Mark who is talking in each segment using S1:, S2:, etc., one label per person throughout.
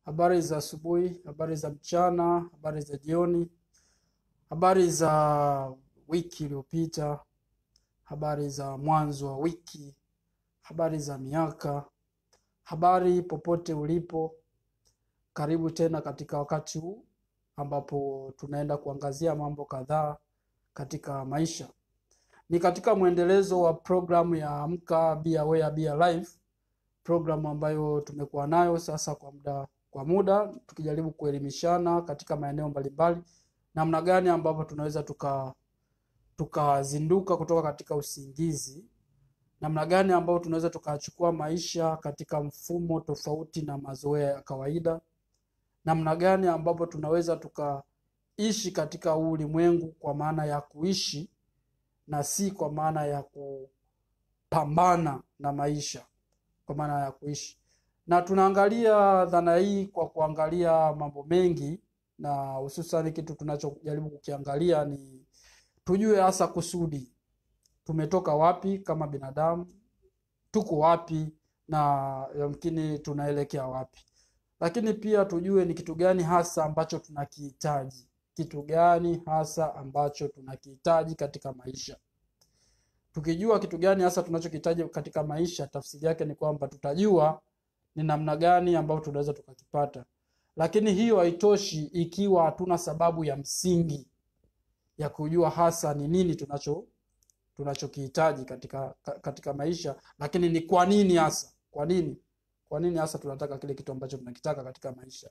S1: Habari za asubuhi, habari za mchana, habari za jioni, habari za wiki iliyopita, habari za mwanzo wa wiki, habari za miaka, habari popote ulipo. Karibu tena katika wakati huu ambapo tunaenda kuangazia mambo kadhaa katika maisha. Ni katika mwendelezo wa programu ya Amka Be Aware Be Alive, programu ambayo tumekuwa nayo sasa kwa muda kwa muda tukijaribu kuelimishana katika maeneo mbalimbali, namna gani ambapo tunaweza tuka tukazinduka kutoka katika usingizi, namna gani ambapo tunaweza tukachukua maisha katika mfumo tofauti na mazoea ya kawaida, namna gani ambapo tunaweza tukaishi katika huu ulimwengu kwa maana ya kuishi na si kwa maana ya kupambana na maisha, kwa maana ya kuishi na tunaangalia dhana hii kwa kuangalia mambo mengi, na hususan kitu tunachojaribu kukiangalia ni tujue hasa kusudi, tumetoka wapi kama binadamu, tuko wapi na yamkini tunaelekea wapi, lakini pia tujue ni kitu gani hasa ambacho tunakihitaji, kitu gani hasa ambacho tunakihitaji katika maisha. Tukijua kitu gani hasa tunachokihitaji katika maisha, tafsiri yake ni kwamba tutajua ni namna gani ambayo tunaweza tukakipata. Lakini hiyo haitoshi ikiwa hatuna sababu ya msingi ya kujua hasa ni nini tunacho tunachokihitaji katika katika maisha, lakini ni kwa nini hasa, kwa nini, kwa nini hasa tunataka kile kitu ambacho tunakitaka katika maisha.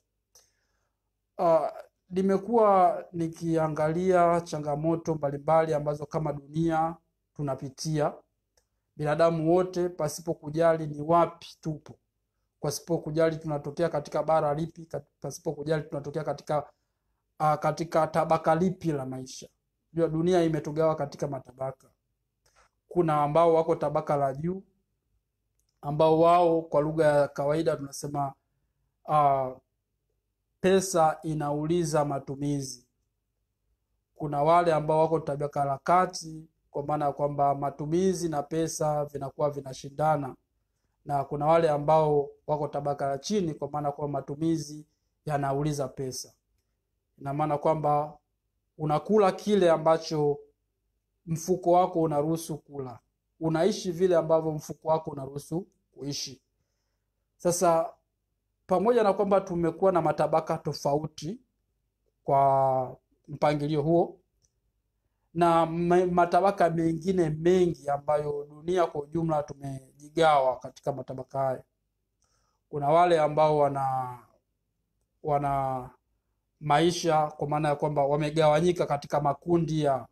S1: Uh, nimekuwa nikiangalia changamoto mbalimbali ambazo kama dunia tunapitia, binadamu wote, pasipo kujali ni wapi tupo pasipo kujali tunatokea katika bara lipi, pasipo kujali tunatokea katika uh, katika tabaka lipi la maisha. Jua dunia imetugawa katika matabaka. Kuna ambao wako tabaka la juu, ambao wao kwa lugha ya kawaida tunasema uh, pesa inauliza matumizi. Kuna wale ambao wako tabaka la kati, kwa maana ya kwamba matumizi na pesa vinakuwa vinashindana na kuna wale ambao wako tabaka la chini, kwa maana kwamba matumizi yanauliza pesa. Ina maana kwamba unakula kile ambacho mfuko wako unaruhusu kula, unaishi vile ambavyo mfuko wako unaruhusu kuishi. Sasa pamoja na kwamba tumekuwa na matabaka tofauti kwa mpangilio huo na matabaka mengine mengi ambayo dunia kwa ujumla tumejigawa katika matabaka haya. Kuna wale ambao wana wana maisha kwa maana ya kwamba wamegawanyika katika makundi ya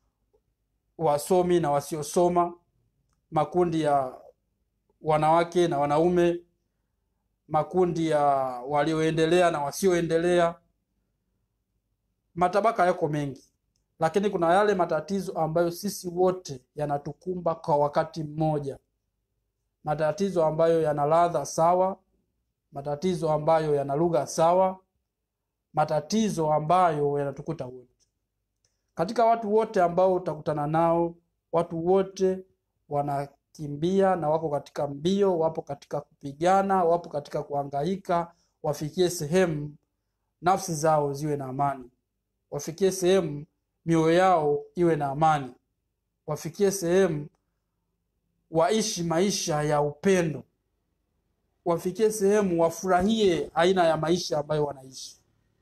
S1: wasomi na wasiosoma, makundi ya wanawake na wanaume, makundi ya walioendelea na wasioendelea. Matabaka yako mengi lakini kuna yale matatizo ambayo sisi wote yanatukumba kwa wakati mmoja, matatizo ambayo yana ladha sawa, matatizo ambayo yana lugha sawa, matatizo ambayo yanatukuta wote. Katika watu wote ambao utakutana nao, watu wote wanakimbia na wako katika mbio, wapo katika kupigana, wapo katika kuhangaika, wafikie sehemu nafsi zao ziwe na amani, wafikie sehemu mioyo yao iwe na amani, wafikie sehemu waishi maisha ya upendo, wafikie sehemu wafurahie aina ya maisha ambayo wanaishi.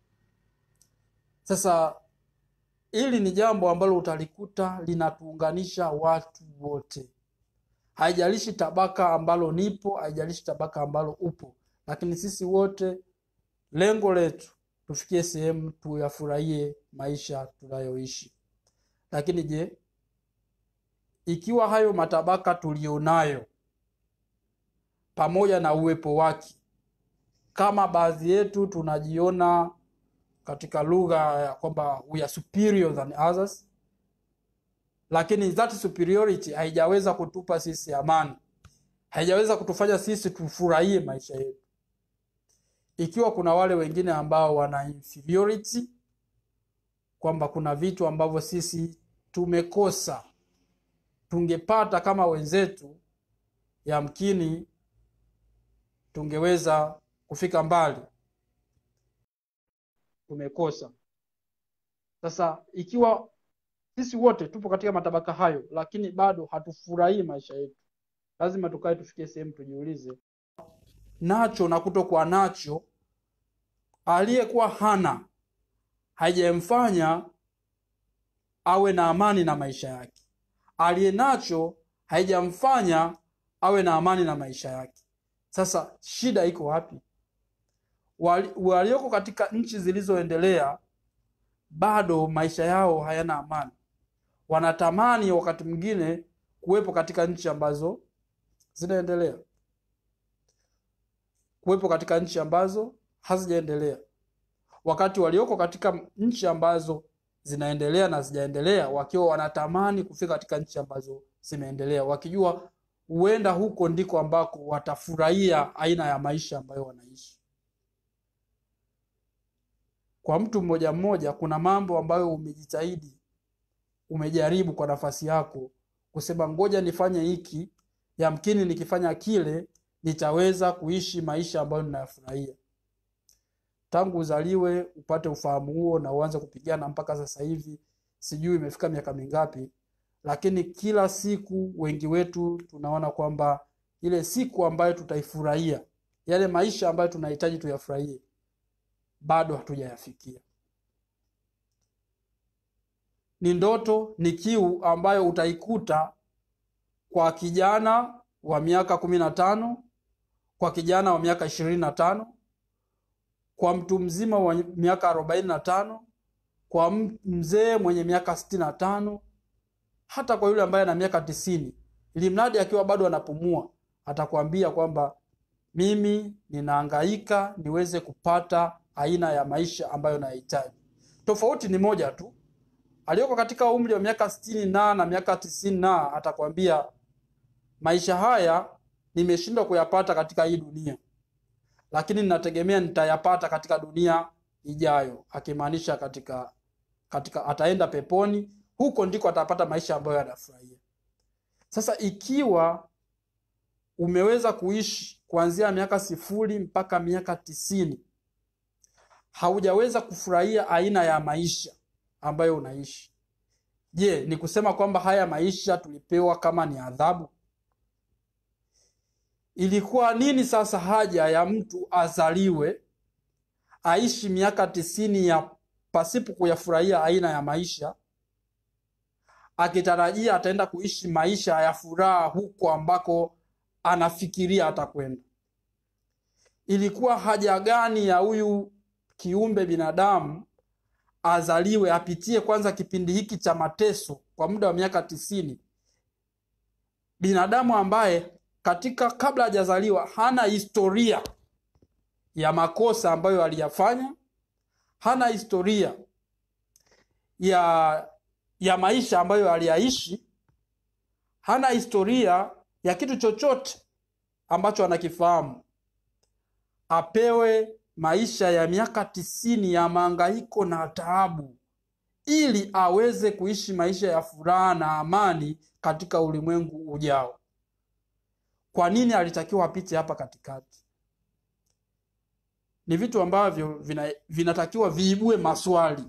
S1: Sasa hili ni jambo ambalo utalikuta linatuunganisha watu wote, haijalishi tabaka ambalo nipo, haijalishi tabaka ambalo upo, lakini sisi wote lengo letu tufikie sehemu tuyafurahie maisha tunayoishi. Lakini je, ikiwa hayo matabaka tulionayo pamoja na uwepo wake, kama baadhi yetu tunajiona katika lugha ya kwamba we are superior than others, lakini that superiority haijaweza kutupa sisi amani, haijaweza kutufanya sisi tufurahie maisha yetu ikiwa kuna wale wengine ambao wana inferiority, kwamba kuna vitu ambavyo sisi tumekosa tungepata kama wenzetu, yamkini tungeweza kufika mbali. tumekosa. Sasa ikiwa sisi wote tupo katika matabaka hayo, lakini bado hatufurahii maisha yetu, lazima tukae tufikie sehemu tujiulize, nacho na kutokuwa nacho, aliyekuwa hana haijamfanya awe na amani na maisha yake, aliye nacho haijamfanya awe na amani na maisha yake. Sasa shida iko wapi? Wali- Walioko katika nchi zilizoendelea bado maisha yao hayana amani, wanatamani wakati mwingine kuwepo katika nchi ambazo zinaendelea, kuwepo katika nchi ambazo hazijaendelea, wakati walioko katika nchi ambazo zinaendelea na zijaendelea wakiwa wanatamani kufika katika nchi ambazo zimeendelea, wakijua huenda huko ndiko ambako watafurahia aina ya maisha ambayo wanaishi. Kwa mtu mmoja mmoja, kuna mambo ambayo umejitahidi, umejaribu kwa nafasi yako kusema ngoja nifanye hiki, yamkini nikifanya kile nitaweza kuishi maisha ambayo ninayafurahia. Tangu uzaliwe upate ufahamu huo na uanze kupigana mpaka sasa hivi, sijui imefika miaka mingapi, lakini kila siku wengi wetu tunaona kwamba ile siku ambayo tutaifurahia, yale maisha ambayo tunahitaji tuyafurahie, bado hatujayafikia. Ni ndoto, ni kiu ambayo utaikuta kwa kijana wa miaka kumi na tano, kwa kijana wa miaka ishirini na tano, kwa mtu mzima wa miaka arobaini na tano, kwa m- mzee mwenye miaka sitini na tano, hata kwa yule ambaye ana miaka tisini, ili mradi akiwa bado anapumua, atakwambia kwamba mimi ninahangaika niweze kupata aina ya maisha ambayo nayahitaji. Tofauti ni moja tu, aliyoko katika umri wa miaka sitini na na miaka tisini na atakwambia maisha haya nimeshindwa kuyapata katika hii dunia, lakini ninategemea nitayapata katika dunia ijayo, akimaanisha katika katika ataenda peponi, huko ndiko atapata maisha ambayo anafurahia. Sasa ikiwa umeweza kuishi kuanzia miaka sifuri mpaka miaka tisini haujaweza kufurahia aina ya maisha ambayo unaishi, je, ni kusema kwamba haya maisha tulipewa kama ni adhabu? Ilikuwa nini sasa haja ya mtu azaliwe aishi miaka tisini ya pasipo kuyafurahia aina ya maisha, akitarajia ataenda kuishi maisha ya furaha huko ambako anafikiria atakwenda? Ilikuwa haja gani ya huyu kiumbe binadamu azaliwe apitie kwanza kipindi hiki cha mateso kwa muda wa miaka tisini, binadamu ambaye katika kabla hajazaliwa hana historia ya makosa ambayo aliyafanya, hana historia ya ya maisha ambayo aliyaishi, hana historia ya kitu chochote ambacho anakifahamu, apewe maisha ya miaka tisini ya mahangaiko na taabu ili aweze kuishi maisha ya furaha na amani katika ulimwengu ujao. Kwa nini alitakiwa apite hapa katikati? Ni vitu ambavyo vina, vinatakiwa viibue maswali.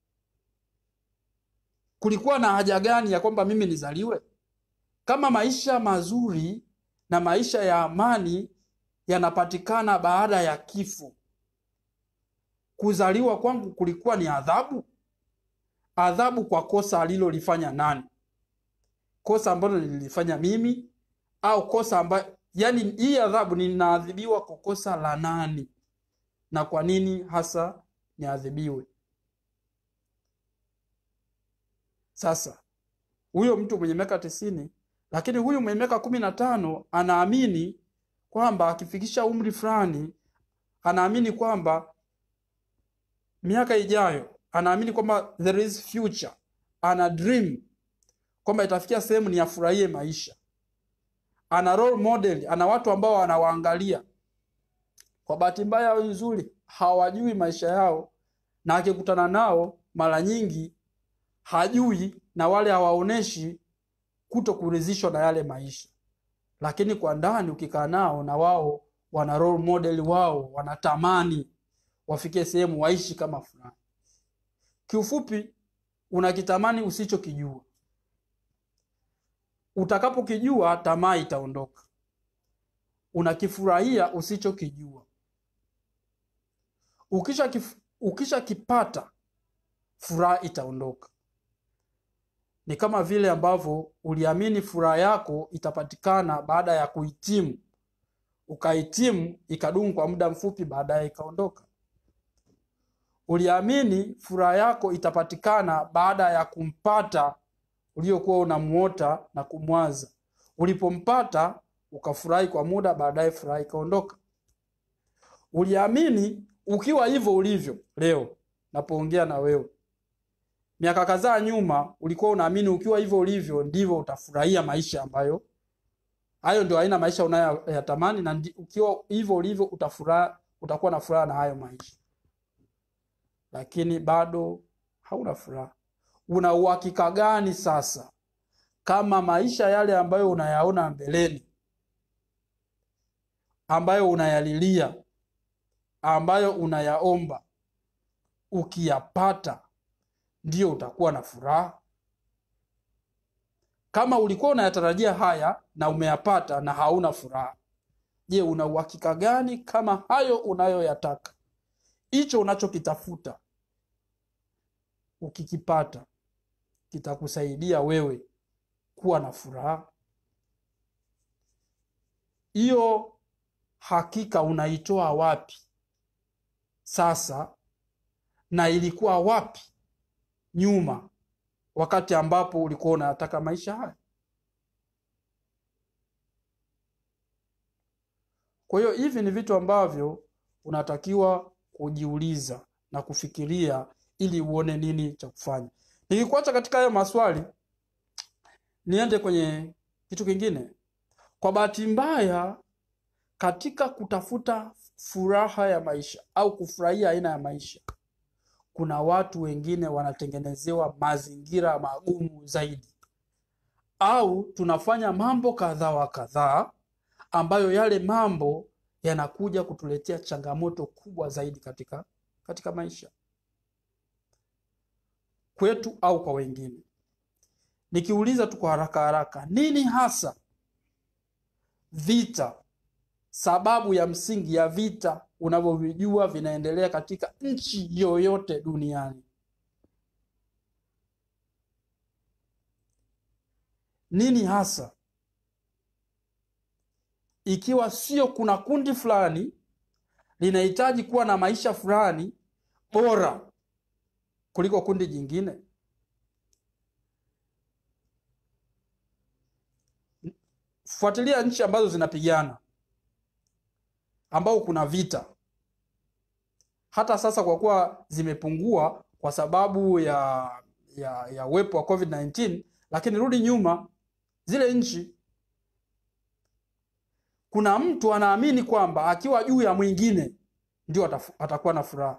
S1: Kulikuwa na haja gani ya kwamba mimi nizaliwe? Kama maisha mazuri na maisha ya amani yanapatikana baada ya kifo, kuzaliwa kwangu kulikuwa ni adhabu? Adhabu kwa kosa alilolifanya nani? Kosa ambalo nililifanya mimi au kosa ambayo, yani hii adhabu ninaadhibiwa kwa kosa la nani, na kwa nini hasa niadhibiwe? Sasa huyo mtu mwenye miaka tisini, lakini huyu mwenye miaka kumi na tano anaamini kwamba akifikisha umri fulani, anaamini kwamba miaka ijayo, anaamini kwamba there is future, ana dream kwamba itafikia sehemu ni afurahie maisha, ana role model, ana watu ambao anawaangalia. Kwa bahati mbaya au nzuri, hawajui maisha yao, na akikutana nao mara nyingi hajui, na wale hawaoneshi kuto kuridhishwa na yale maisha, lakini kwa ndani ukikaa nao na wao wana role model wao, wanatamani wafikie sehemu waishi kama fulani. Kiufupi, unakitamani usichokijua. Utakapokijua, tamaa itaondoka. Unakifurahia usichokijua. Ukisha kif, ukishakipata furaha itaondoka. Ni kama vile ambavyo uliamini furaha yako itapatikana baada ya kuhitimu, ukahitimu ikadumu kwa muda mfupi, baadaye ikaondoka. Uliamini furaha yako itapatikana baada ya kumpata uliokuwa unamuota na kumwaza. Ulipompata ukafurahi kwa muda, baadaye furaha ikaondoka. Uliamini ukiwa hivyo ulivyo leo napoongea na wewe, miaka kadhaa nyuma ulikuwa unaamini ukiwa hivyo ulivyo ndivyo utafurahia maisha ambayo hayo ndio aina maisha unayoyatamani, na ndi, ukiwa hivyo ulivyo utafuraha, utakuwa na furaha na hayo maisha, lakini bado hauna furaha. Una uhakika gani sasa kama maisha yale ambayo unayaona mbeleni, ambayo unayalilia, ambayo unayaomba, ukiyapata ndiyo utakuwa na furaha? Kama ulikuwa unayatarajia haya na umeyapata na hauna furaha, je, una uhakika gani kama hayo unayoyataka, hicho unachokitafuta, ukikipata kitakusaidia wewe kuwa na furaha? Hiyo hakika unaitoa wapi sasa, na ilikuwa wapi nyuma wakati ambapo ulikuwa unayataka maisha haya? Kwa hiyo hivi ni vitu ambavyo unatakiwa kujiuliza na kufikiria ili uone nini cha kufanya. Nikikuacha katika hayo maswali, niende kwenye kitu kingine. Kwa bahati mbaya, katika kutafuta furaha ya maisha au kufurahia aina ya maisha, kuna watu wengine wanatengenezewa mazingira magumu zaidi, au tunafanya mambo kadhaa wa kadhaa ambayo yale mambo yanakuja kutuletea changamoto kubwa zaidi katika katika maisha kwetu au kwa wengine. Nikiuliza tu kwa haraka haraka, nini hasa vita, sababu ya msingi ya vita unavyovijua vinaendelea katika nchi yoyote duniani? Nini hasa, ikiwa sio kuna kundi fulani linahitaji kuwa na maisha fulani bora kuliko kundi jingine? Fuatilia nchi ambazo zinapigana, ambao kuna vita. Hata sasa kwa kuwa zimepungua kwa sababu ya ya ya uwepo wa COVID-19, lakini rudi nyuma, zile nchi, kuna mtu anaamini kwamba akiwa juu ya mwingine ndio atafu- atakuwa na furaha.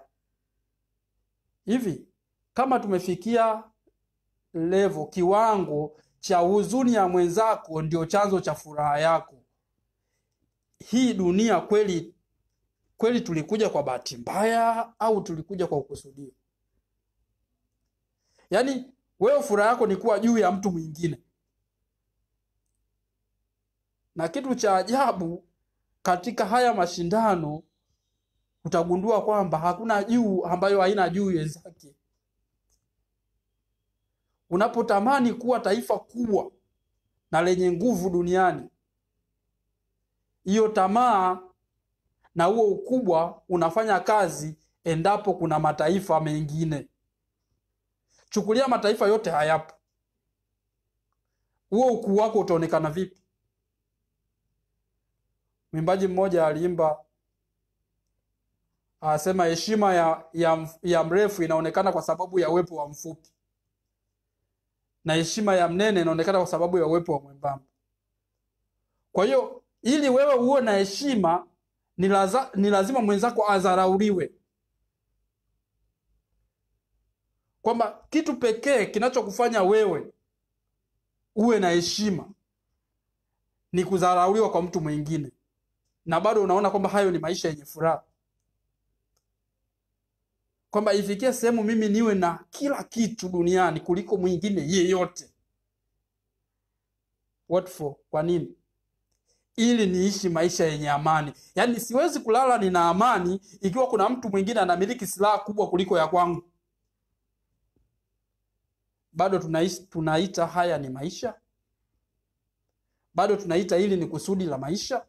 S1: Hivi kama tumefikia level kiwango cha huzuni ya mwenzako ndio chanzo cha furaha yako, hii dunia kweli kweli tulikuja kwa bahati mbaya au tulikuja kwa ukusudio? Yaani wewe furaha yako ni kuwa juu ya mtu mwingine, na kitu cha ajabu katika haya mashindano utagundua kwamba hakuna juu ambayo haina juu wenzake. Unapotamani kuwa taifa kubwa na lenye nguvu duniani, hiyo tamaa na huo ukubwa unafanya kazi endapo kuna mataifa mengine. Chukulia mataifa yote hayapo, huo ukuu wako utaonekana vipi? Mwimbaji mmoja aliimba asema, heshima ya, ya, ya mrefu inaonekana kwa sababu ya uwepo wa mfupi na heshima ya mnene inaonekana kwa sababu ya uwepo wa mwembamba. Kwa hiyo ili wewe uwe na heshima ni, laza, ni lazima mwenzako adharauliwe, kwamba kitu pekee kinachokufanya wewe uwe na heshima ni kudharauliwa kwa mtu mwingine, na bado unaona kwamba hayo ni maisha yenye furaha. kwamba ifikie sehemu mimi niwe na kila kitu duniani kuliko mwingine yeyote. What for? Kwa nini? Ili niishi maisha yenye amani. Yaani siwezi kulala nina amani ikiwa kuna mtu mwingine anamiliki silaha kubwa kuliko ya kwangu. Bado tunaishi, tunaita haya ni maisha? Bado tunaita hili ni kusudi la maisha?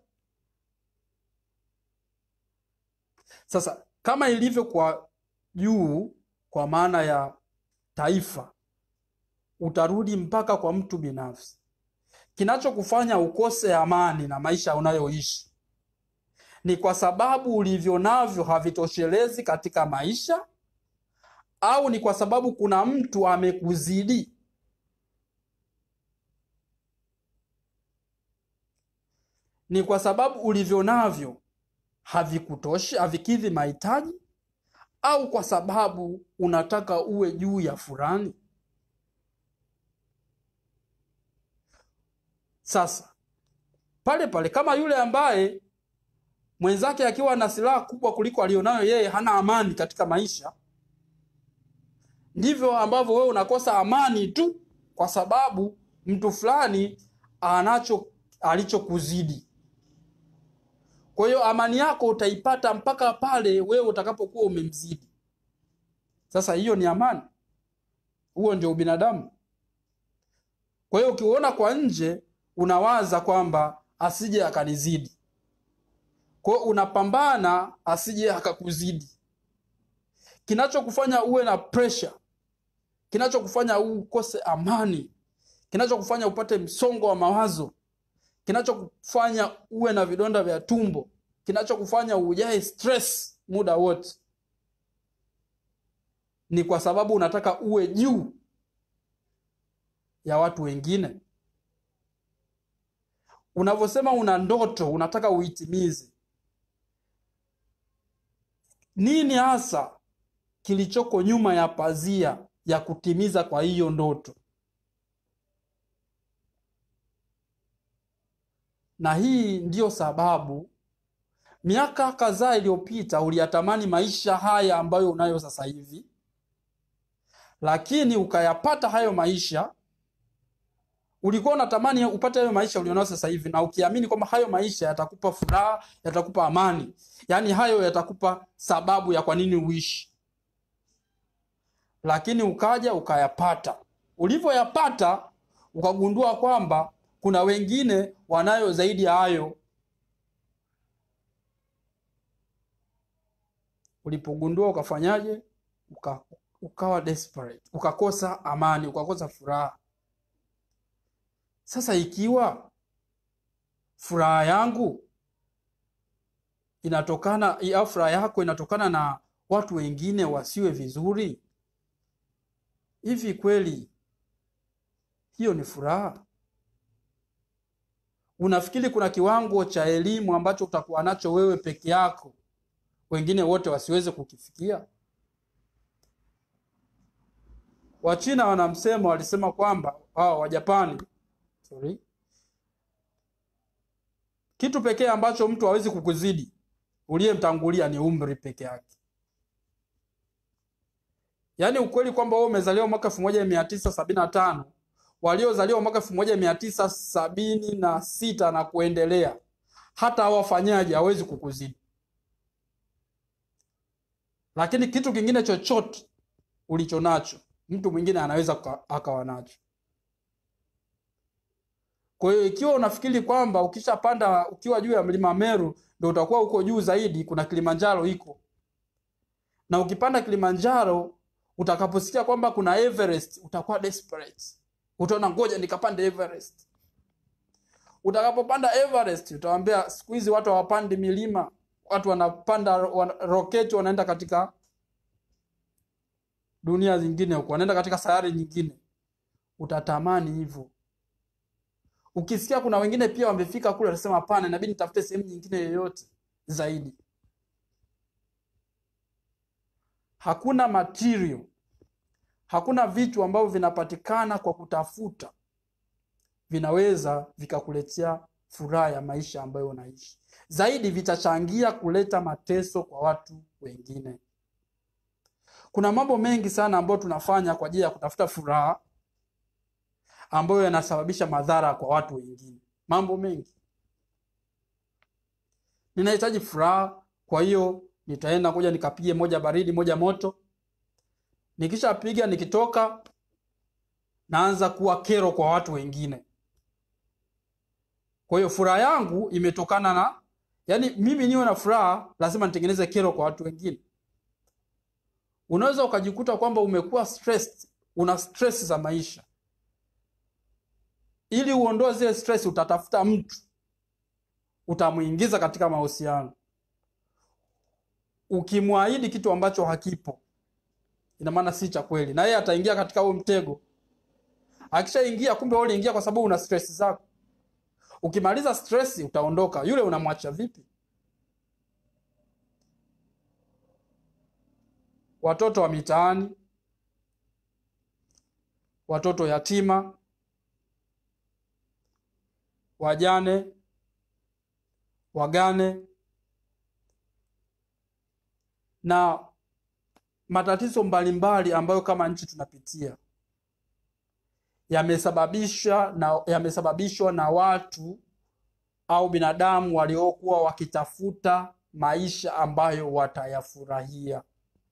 S1: Sasa kama ilivyo kwa juu, kwa maana ya taifa, utarudi mpaka kwa mtu binafsi. Kinachokufanya ukose amani na maisha unayoishi ni kwa sababu ulivyo navyo havitoshelezi katika maisha, au ni kwa sababu kuna mtu amekuzidi? Ni kwa sababu ulivyo navyo havikutoshi, havikidhi mahitaji, au kwa sababu unataka uwe juu ya fulani? Sasa pale pale, kama yule ambaye mwenzake akiwa na silaha kubwa kuliko alionayo yeye hana amani katika maisha, ndivyo ambavyo wewe unakosa amani tu kwa sababu mtu fulani anacho alichokuzidi. Kwa hiyo amani yako utaipata mpaka pale wewe utakapokuwa umemzidi. Sasa hiyo ni amani? Huo ndio ubinadamu? Kwa hiyo ukiuona kwa nje unawaza kwamba asije akanizidi, kwa hiyo unapambana asije akakuzidi. Kinachokufanya uwe na pressure, kinachokufanya ukose amani, kinachokufanya upate msongo wa mawazo, kinachokufanya uwe na vidonda vya tumbo, kinachokufanya ujae stress muda wote, ni kwa sababu unataka uwe juu ya watu wengine. Unavyosema una ndoto, unataka uitimize, nini hasa kilichoko nyuma ya pazia ya kutimiza kwa hiyo ndoto? Na hii ndiyo sababu miaka kadhaa iliyopita uliyatamani maisha haya ambayo unayo sasa hivi, lakini ukayapata hayo maisha. Ulikuwa unatamani upate hayo maisha ulionayo sasa hivi, na ukiamini kwamba hayo maisha yatakupa furaha, yatakupa amani, yaani hayo yatakupa sababu ya kwa nini uishi, lakini ukaja ukayapata. Ulivyoyapata ukagundua kwamba kuna wengine wanayo zaidi ya hayo. Ulipogundua ukafanyaje? Uka, ukawa desperate, ukakosa amani, ukakosa furaha. Sasa ikiwa furaha yangu inatokana au furaha yako inatokana na watu wengine wasiwe vizuri, hivi kweli hiyo ni furaha? Unafikiri kuna kiwango cha elimu ambacho utakuwa nacho wewe peke yako, wengine wote wasiweze kukifikia? Wachina wana msemo, walisema kwamba hao Wajapani, sorry, kitu pekee ambacho mtu hawezi kukuzidi uliyemtangulia ni umri peke yake. Yaani ukweli kwamba wewe umezaliwa mwaka elfu moja mia tisa sabini na tano waliozaliwa mwaka elfu moja mia tisa sabini na sita na kuendelea, hata hawafanyaji hawezi kukuzidi. Lakini kitu kingine chochote ulicho nacho mtu mwingine anaweza akawa nacho. Kwa hiyo ikiwa unafikiri kwamba ukishapanda ukiwa juu ya mlima Meru ndio utakuwa uko juu zaidi, kuna Kilimanjaro iko, na ukipanda Kilimanjaro utakaposikia kwamba kuna Everest utakuwa desperate utaona ngoja nikapande Everest. Utakapopanda Everest utawaambia siku hizi watu hawapandi milima, watu wanapanda wan, roketi wanaenda katika dunia zingine huko, wanaenda katika sayari nyingine. Utatamani hivyo. Ukisikia kuna wengine pia wamefika kule, wanasema hapana, inabidi nitafute sehemu nyingine yoyote zaidi. Hakuna material hakuna vitu ambavyo vinapatikana kwa kutafuta vinaweza vikakuletea furaha ya maisha ambayo unaishi. Zaidi vitachangia kuleta mateso kwa watu wengine. Kuna mambo mengi sana ambayo tunafanya kwa ajili ya kutafuta furaha ambayo yanasababisha madhara kwa watu wengine. Mambo mengi. Ninahitaji furaha, kwa hiyo nitaenda kuja nikapige moja baridi, moja moto. Nikishapiga nikitoka, naanza kuwa kero kwa watu wengine. Kwa hiyo furaha yangu imetokana na, yaani mimi niwe na furaha, lazima nitengeneze kero kwa watu wengine. Unaweza ukajikuta kwamba umekuwa stressed, una stress za maisha. Ili uondoe zile stress, utatafuta mtu utamuingiza katika mahusiano. Ukimwahidi kitu ambacho hakipo, ina maana si cha kweli, na yeye ataingia katika huo mtego. Akishaingia, kumbe wewe uliingia kwa sababu una stress zako. Ukimaliza stress, utaondoka. Yule unamwacha vipi? Watoto wa mitaani, watoto yatima, wajane, wagane na matatizo mbalimbali ambayo kama nchi tunapitia yamesababisha na yamesababishwa na watu au binadamu waliokuwa wakitafuta maisha ambayo watayafurahia.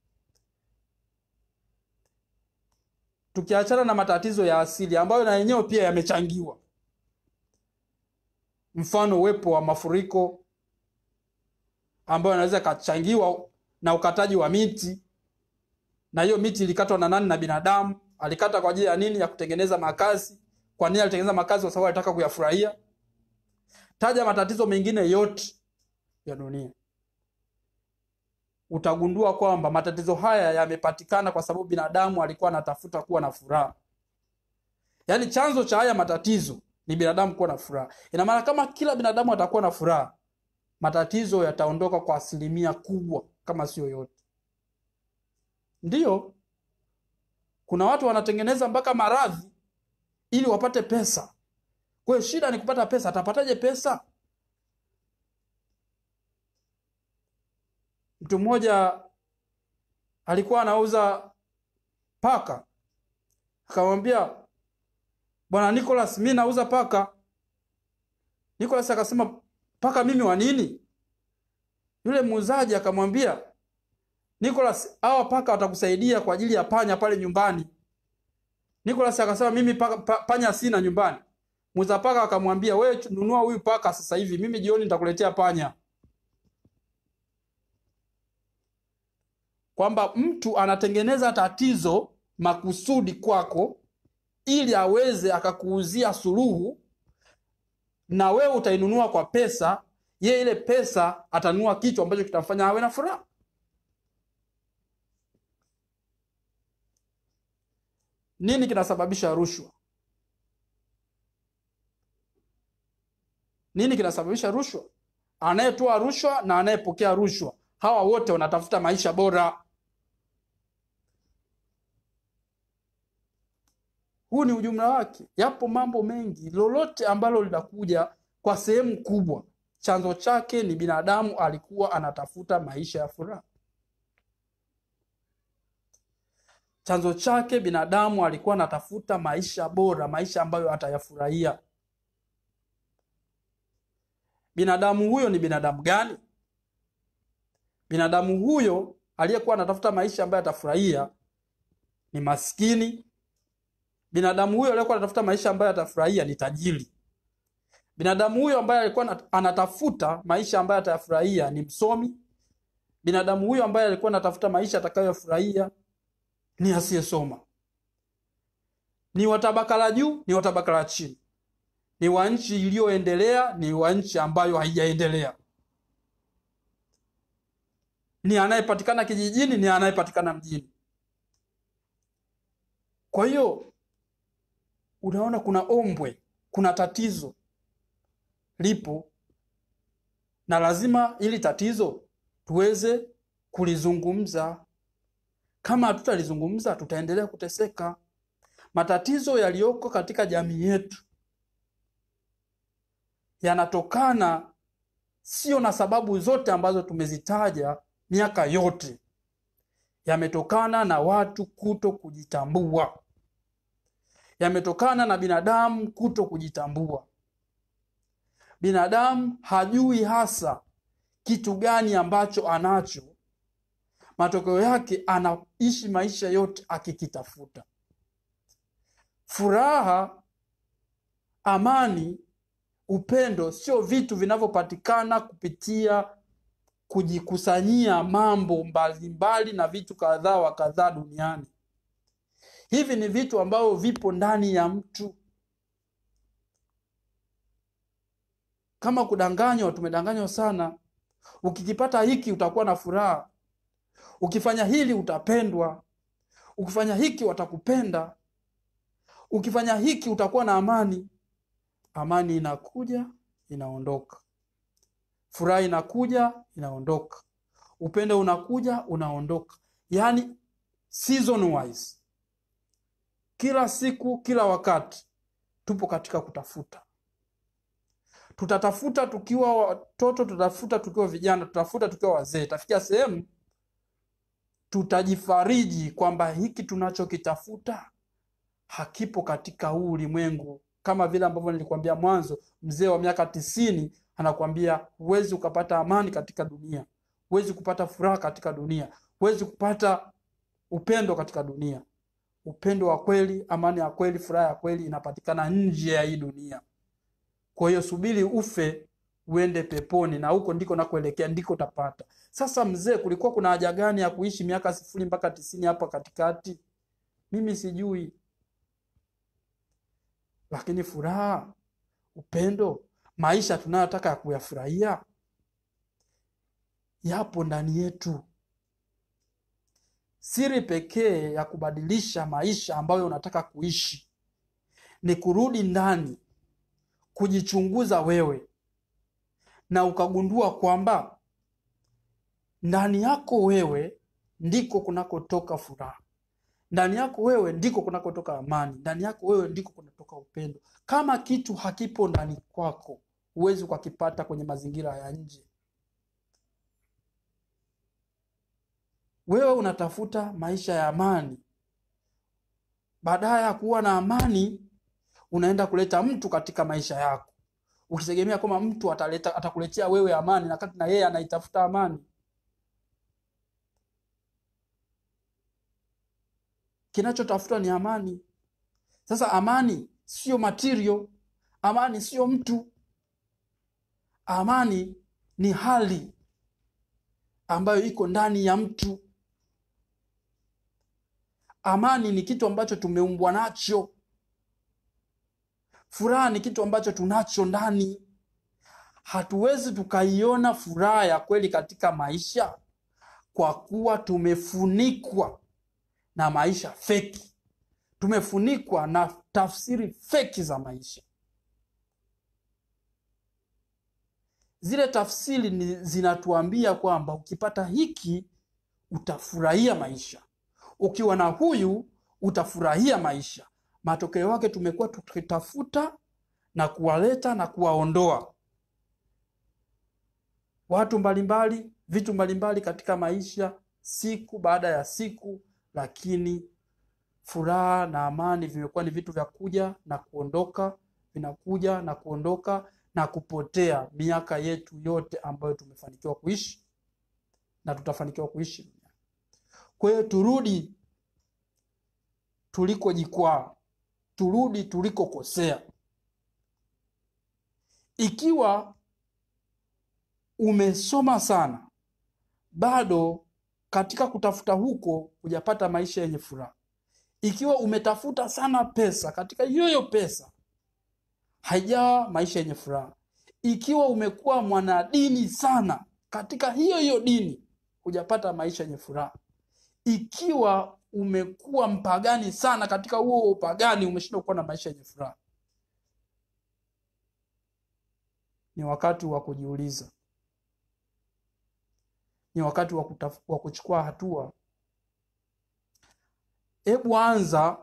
S1: Tukiachana na matatizo ya asili ambayo na yenyewe pia yamechangiwa, mfano uwepo wa mafuriko ambayo yanaweza ikachangiwa na ukataji wa miti, na hiyo miti ilikatwa na nani? Na binadamu. Alikata kwa ajili ya nini? Ya kutengeneza makazi. Kwa nini alitengeneza makazi? Kwa sababu alitaka kuyafurahia. Taja matatizo mengine yote ya dunia, utagundua kwamba matatizo haya yamepatikana kwa sababu binadamu alikuwa anatafuta kuwa na furaha. Yaani chanzo cha haya matatizo ni binadamu kuwa na furaha. Ina maana kama kila binadamu atakuwa na furaha, matatizo yataondoka kwa asilimia kubwa, kama sio yote. Ndiyo, kuna watu wanatengeneza mpaka maradhi ili wapate pesa. Kwa hiyo shida ni kupata pesa. Atapataje pesa? Mtu mmoja alikuwa anauza paka, akamwambia bwana Nicholas, mi nauza paka. Nicholas akasema paka mimi wa nini? Yule muuzaji akamwambia Nicholas, hawa paka watakusaidia kwa ajili ya panya pale nyumbani. Nicholas akasema mimi paka, pa, panya sina nyumbani. Muuza paka akamwambia wewe nunua huyu paka sasa hivi, mimi jioni nitakuletea panya. Kwamba mtu anatengeneza tatizo makusudi kwako ili aweze akakuuzia suluhu, na wewe utainunua kwa pesa, ye ile pesa atanunua kitu ambacho kitamfanya awe na furaha. Nini kinasababisha rushwa? Nini kinasababisha rushwa? Anayetoa rushwa na anayepokea rushwa, hawa wote wanatafuta maisha bora. Huu ni ujumla wake. Yapo mambo mengi, lolote ambalo linakuja kwa sehemu kubwa, chanzo chake ni binadamu alikuwa anatafuta maisha ya furaha. Chanzo chake binadamu alikuwa anatafuta maisha bora, maisha ambayo atayafurahia. Binadamu huyo ni binadamu gani? Binadamu huyo aliyekuwa anatafuta maisha ambayo atafurahia ni maskini. Binadamu huyo aliyekuwa anatafuta maisha ambayo atafurahia ni tajiri. Binadamu huyo ambaye alikuwa anatafuta maisha ambayo atayafurahia ni msomi. Binadamu huyo ambaye alikuwa anatafuta maisha atakayofurahia ni asiyesoma. Ni wa tabaka la juu, ni wa tabaka la chini, ni wa nchi iliyoendelea, ni wa nchi ambayo haijaendelea, ni anayepatikana kijijini, ni anayepatikana mjini. Kwa hiyo unaona, kuna ombwe, kuna tatizo lipo, na lazima ili tatizo tuweze kulizungumza. Kama hatutalizungumza tutaendelea kuteseka. Matatizo yaliyoko katika jamii yetu yanatokana sio na sababu zote ambazo tumezitaja miaka yote, yametokana na watu kuto kujitambua, yametokana na binadamu kuto kujitambua. Binadamu hajui hasa kitu gani ambacho anacho, matokeo yake anaishi maisha yote akikitafuta. Furaha, amani, upendo sio vitu vinavyopatikana kupitia kujikusanyia mambo mbalimbali mbali na vitu kadhaa wa kadhaa duniani. Hivi ni vitu ambavyo vipo ndani ya mtu. Kama kudanganywa, tumedanganywa sana. Ukikipata hiki utakuwa na furaha, ukifanya hili utapendwa, ukifanya hiki watakupenda, ukifanya hiki utakuwa na amani. Amani inakuja inaondoka, furaha inakuja inaondoka, upendo unakuja unaondoka, yaani season wise, kila siku, kila wakati tupo katika kutafuta. Tutatafuta tukiwa watoto, tutatafuta tukiwa vijana, tutatafuta tukiwa wazee. Tafikia sehemu tutajifariji kwamba hiki tunachokitafuta hakipo katika huu ulimwengu, kama vile ambavyo nilikwambia mwanzo. Mzee wa miaka tisini anakuambia huwezi ukapata amani katika dunia, huwezi kupata furaha katika dunia, huwezi kupata upendo katika dunia. Upendo wa kweli, amani ya kweli, furaha ya kweli inapatikana nje ya hii dunia. Kwa hiyo subiri ufe uende peponi, na huko ndiko nakuelekea, ndiko utapata. Sasa mzee, kulikuwa kuna haja gani ya kuishi miaka sifuri mpaka tisini hapa katikati? Mimi sijui, lakini furaha, upendo, maisha tunayotaka ya kuyafurahia yapo ndani yetu. Siri pekee ya kubadilisha maisha ambayo unataka kuishi ni kurudi ndani, kujichunguza wewe, na ukagundua kwamba ndani yako wewe ndiko kunakotoka furaha, ndani yako wewe ndiko kunakotoka amani, ndani yako wewe ndiko kunatoka upendo. Kama kitu hakipo ndani kwako, huwezi ukakipata kwenye mazingira ya nje. Wewe unatafuta maisha ya amani, baadaye ya kuwa na amani unaenda kuleta mtu katika maisha yako, ukitegemea kwamba mtu ataleta atakuletea wewe amani, na kati na yeye anaitafuta amani. Kinachotafutwa ni amani. Sasa amani sio material, amani sio mtu, amani ni hali ambayo iko ndani ya mtu. Amani ni kitu ambacho tumeumbwa nacho. Furaha ni kitu ambacho tunacho ndani. Hatuwezi tukaiona furaha ya kweli katika maisha kwa kuwa tumefunikwa na maisha feki, tumefunikwa na tafsiri feki za maisha. Zile tafsiri ni zinatuambia kwamba ukipata hiki utafurahia maisha, ukiwa na huyu utafurahia maisha. Matokeo yake tumekuwa tukitafuta na kuwaleta na kuwaondoa watu mbalimbali, vitu mbalimbali katika maisha siku baada ya siku, lakini furaha na amani vimekuwa ni vitu vya kuja na kuondoka, vinakuja na kuondoka na kupotea miaka yetu yote ambayo tumefanikiwa kuishi na tutafanikiwa kuishi. Kwa hiyo turudi tulikojikwaa, turudi tulikokosea. Ikiwa umesoma sana, bado katika kutafuta huko hujapata maisha yenye furaha. Ikiwa umetafuta sana pesa, katika hiyo hiyo pesa haijawa maisha yenye furaha. Ikiwa umekuwa mwanadini sana, katika hiyo hiyo dini hujapata maisha yenye furaha. Ikiwa umekuwa mpagani sana, katika huo upagani umeshindwa kuwa na maisha yenye furaha. Ni wakati wa kujiuliza, ni wakati wa, kutaf- wa kuchukua hatua. Hebu anza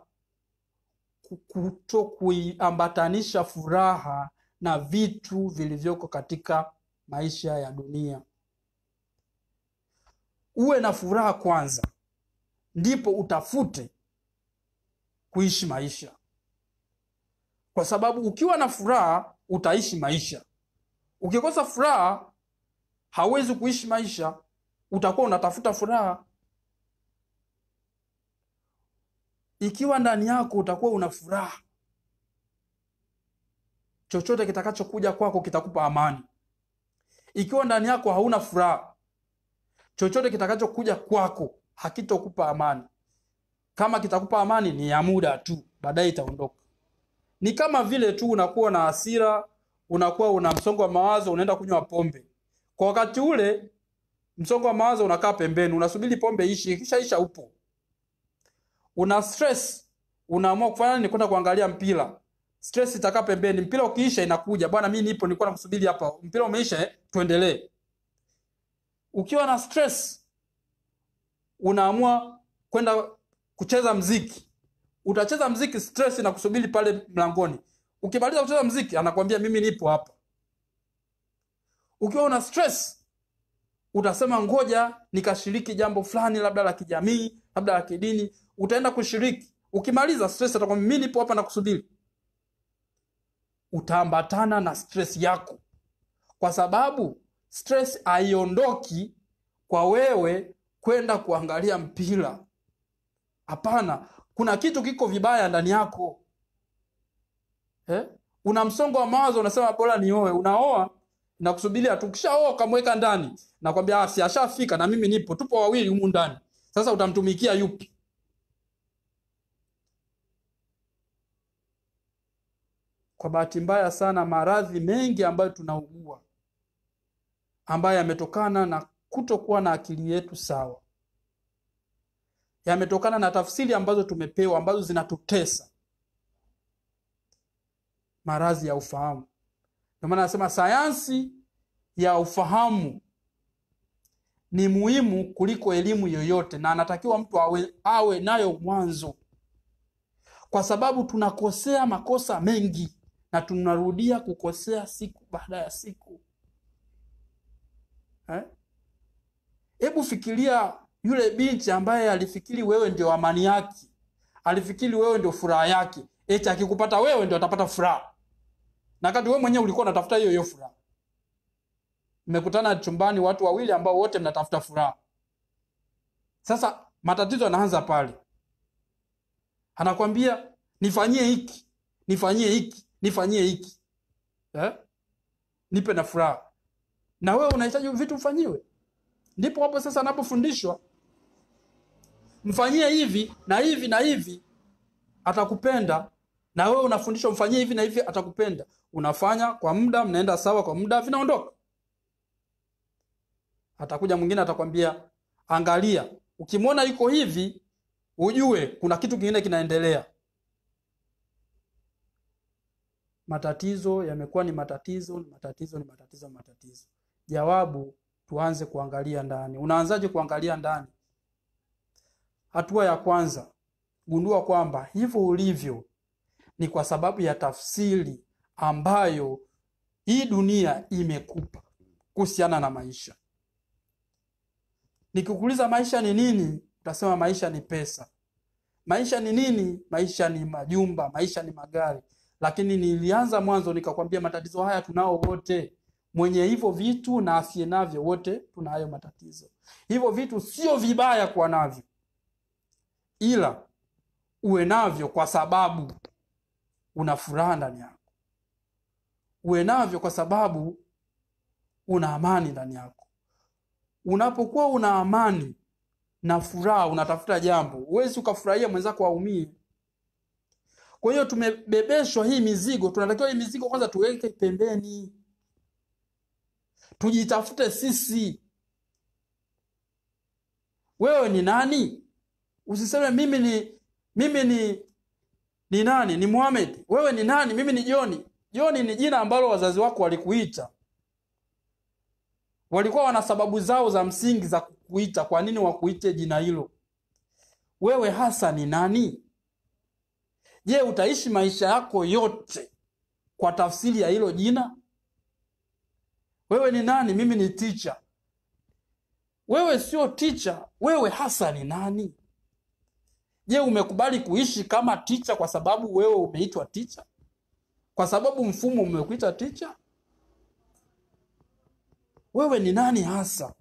S1: kuto kuiambatanisha furaha na vitu vilivyoko katika maisha ya dunia. Uwe na furaha kwanza, ndipo utafute kuishi maisha, kwa sababu ukiwa na furaha utaishi maisha. Ukikosa furaha hauwezi kuishi maisha, utakuwa unatafuta furaha. Ikiwa ndani yako utakuwa una furaha, chochote kitakachokuja kwako kitakupa amani. Ikiwa ndani yako hauna furaha, chochote kitakachokuja kwako hakitokupa amani. Kama kitakupa amani ni ya muda tu, baadaye itaondoka. Ni kama vile tu unakuwa na hasira, unakuwa una msongo wa mawazo, unaenda kunywa pombe. Kwa wakati ule msongo wa mawazo unakaa pembeni, unasubiri pombe ishi, ikishaisha upo. Una stress, unaamua kufanya nini? Kwenda kuangalia mpira. Stress itakaa pembeni, mpira ukiisha inakuja, bwana, mimi nipo, nilikuwa nakusubiri hapa, mpira umeisha, eh, tuendelee. Ukiwa na stress, unaamua kwenda kucheza mziki. Utacheza mziki, stress na kusubiri pale mlangoni. Ukimaliza kucheza mziki, anakwambia mimi nipo hapa. Ukiwa una stress, utasema ngoja nikashiriki jambo fulani, labda la kijamii, labda la kidini. Utaenda kushiriki. Ukimaliza stress, atakwambia mimi nipo hapa na kusubiri. Utaambatana na stress yako, kwa sababu stress haiondoki kwa wewe kwenda kuangalia mpira. Hapana, kuna kitu kiko vibaya ndani yako eh? Una msongo wa mawazo, unasema bora nioe. Unaoa na kusubiria tu, ukishaoa ukamweka ndani, nakwambia ah, si ashafika na mimi nipo, tupo wawili humu ndani. Sasa utamtumikia yupi? Kwa bahati mbaya sana, maradhi mengi ambayo tunaugua ambayo yametokana na kutokuwa na akili yetu sawa, yametokana na tafsiri ambazo tumepewa ambazo zinatutesa, maradhi ya ufahamu. Ndio maana nasema sayansi ya ufahamu ni muhimu kuliko elimu yoyote, na anatakiwa mtu awe, awe nayo mwanzo, kwa sababu tunakosea makosa mengi na tunarudia kukosea siku baada ya siku eh? Hebu fikiria yule binti ambaye alifikiri wewe ndio amani yake, alifikiri wewe ndio furaha yake, eti akikupata wewe ndio atapata furaha, na wakati wewe mwenyewe ulikuwa unatafuta hiyo hiyo furaha. Mmekutana chumbani watu wawili ambao wote mnatafuta furaha. Sasa matatizo yanaanza pale, anakwambia nifanyie hiki, nifanyie hiki, nifanyie hiki eh? nipe na furaha, na wewe unahitaji vitu ufanyiwe. Ndipo hapo sasa anapofundishwa mfanyie hivi na hivi na hivi, atakupenda. Na wewe unafundishwa mfanyie hivi na hivi, atakupenda. Unafanya kwa muda, mnaenda sawa, kwa muda vinaondoka. Atakuja mwingine atakwambia, angalia, ukimwona yuko hivi, ujue kuna kitu kingine kinaendelea. Matatizo yamekuwa ni matatizo, ni matatizo, ni matatizo, matatizo. Jawabu tuanze kuangalia ndani. Unaanzaje kuangalia ndani? Hatua ya kwanza, gundua kwamba hivyo ulivyo ni kwa sababu ya tafsiri ambayo hii dunia imekupa kuhusiana na maisha. Nikikuuliza maisha ni nini, utasema maisha ni pesa. Maisha ni nini? Maisha ni majumba, maisha ni magari. Lakini nilianza mwanzo nikakwambia matatizo haya tunao wote mwenye hivyo vitu na asiye navyo, wote tuna hayo matatizo. Hivyo vitu sio vibaya kuwa navyo, ila uwe navyo kwa sababu una furaha ndani yako, uwe navyo kwa sababu una amani ndani yako. Unapokuwa una amani na furaha, unatafuta jambo, huwezi ukafurahia mwenzako aumie. Kwa hiyo tumebebeshwa hii mizigo, tunatakiwa hii mizigo kwanza tuweke pembeni tujitafute sisi. Wewe ni nani? Usiseme mimi ni mimi ni ni nani? Ni Muhammad. Wewe ni nani? Mimi ni Joni. Joni ni jina ambalo wazazi wako walikuita, walikuwa wana sababu zao za msingi za kukuita. Kwa nini wakuite jina hilo? Wewe hasa ni nani? Je, utaishi maisha yako yote kwa tafsiri ya hilo jina? Wewe ni nani? Mimi ni teacher. Wewe sio teacher, wewe hasa ni nani? Je, umekubali kuishi kama ticha kwa sababu wewe umeitwa ticha? Kwa sababu mfumo umekuita ticha? Wewe ni nani hasa?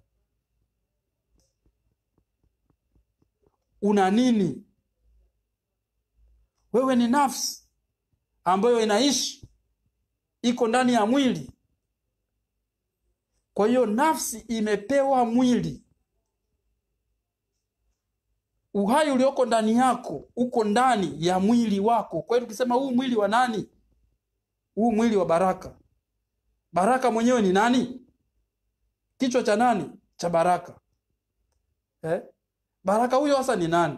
S1: Una nini? Wewe ni nafsi ambayo inaishi, iko ndani ya mwili. Kwa hiyo nafsi imepewa mwili. Uhai ulioko ndani yako uko ndani ya mwili wako. Kwa hiyo tukisema huu mwili wa nani? Huu mwili wa Baraka. Baraka mwenyewe ni nani? Kichwa cha nani? Cha Baraka. Eh? Baraka huyo hasa ni nani?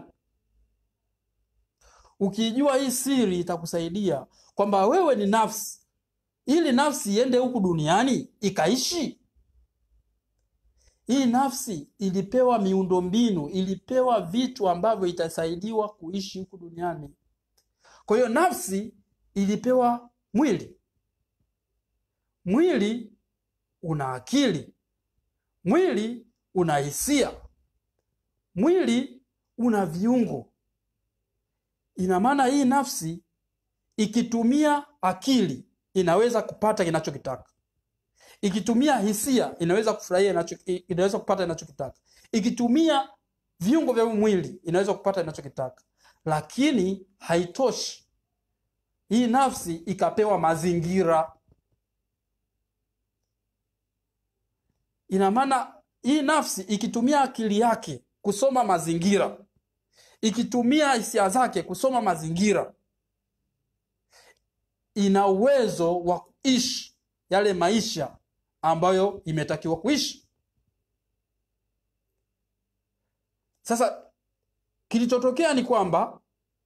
S1: Ukijua hii siri itakusaidia kwamba wewe ni nafsi, ili nafsi iende huku duniani ikaishi. Hii nafsi ilipewa miundombinu, ilipewa vitu ambavyo itasaidiwa kuishi huku duniani. Kwa hiyo nafsi ilipewa mwili. Mwili una akili, mwili una hisia, mwili una viungo. Ina maana hii nafsi ikitumia akili inaweza kupata inachokitaka, ikitumia hisia inaweza kufurahia inacho, inaweza kupata inachokitaka, ikitumia viungo vya mwili inaweza kupata inachokitaka. Lakini haitoshi, hii nafsi ikapewa mazingira. Ina maana hii nafsi ikitumia akili yake kusoma mazingira ikitumia hisia zake kusoma mazingira, ina uwezo wa kuishi yale maisha ambayo imetakiwa kuishi. Sasa kilichotokea ni kwamba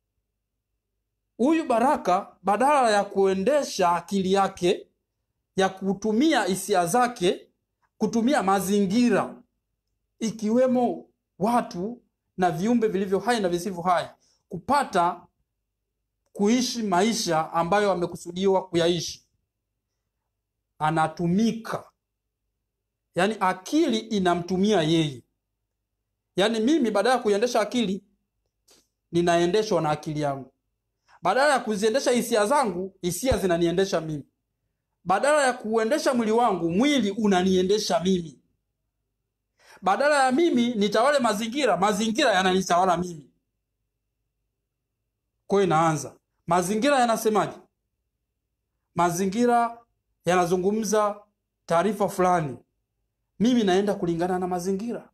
S1: huyu Baraka badala ya kuendesha akili yake ya kutumia hisia zake, kutumia mazingira ikiwemo watu na viumbe vilivyo hai na visivyo hai kupata kuishi maisha ambayo amekusudiwa kuyaishi, anatumika. Yaani akili inamtumia yeye. Yaani mimi badala ya kuiendesha akili ninaendeshwa na akili yangu, badala ya kuziendesha hisia zangu, hisia zinaniendesha mimi, badala ya kuendesha mwili wangu, mwili unaniendesha mimi badala ya mimi nitawale mazingira, mazingira yananitawala mimi. Kwa hiyo inaanza, mazingira yanasemaje? Mazingira yanazungumza taarifa fulani, mimi naenda kulingana na mazingira.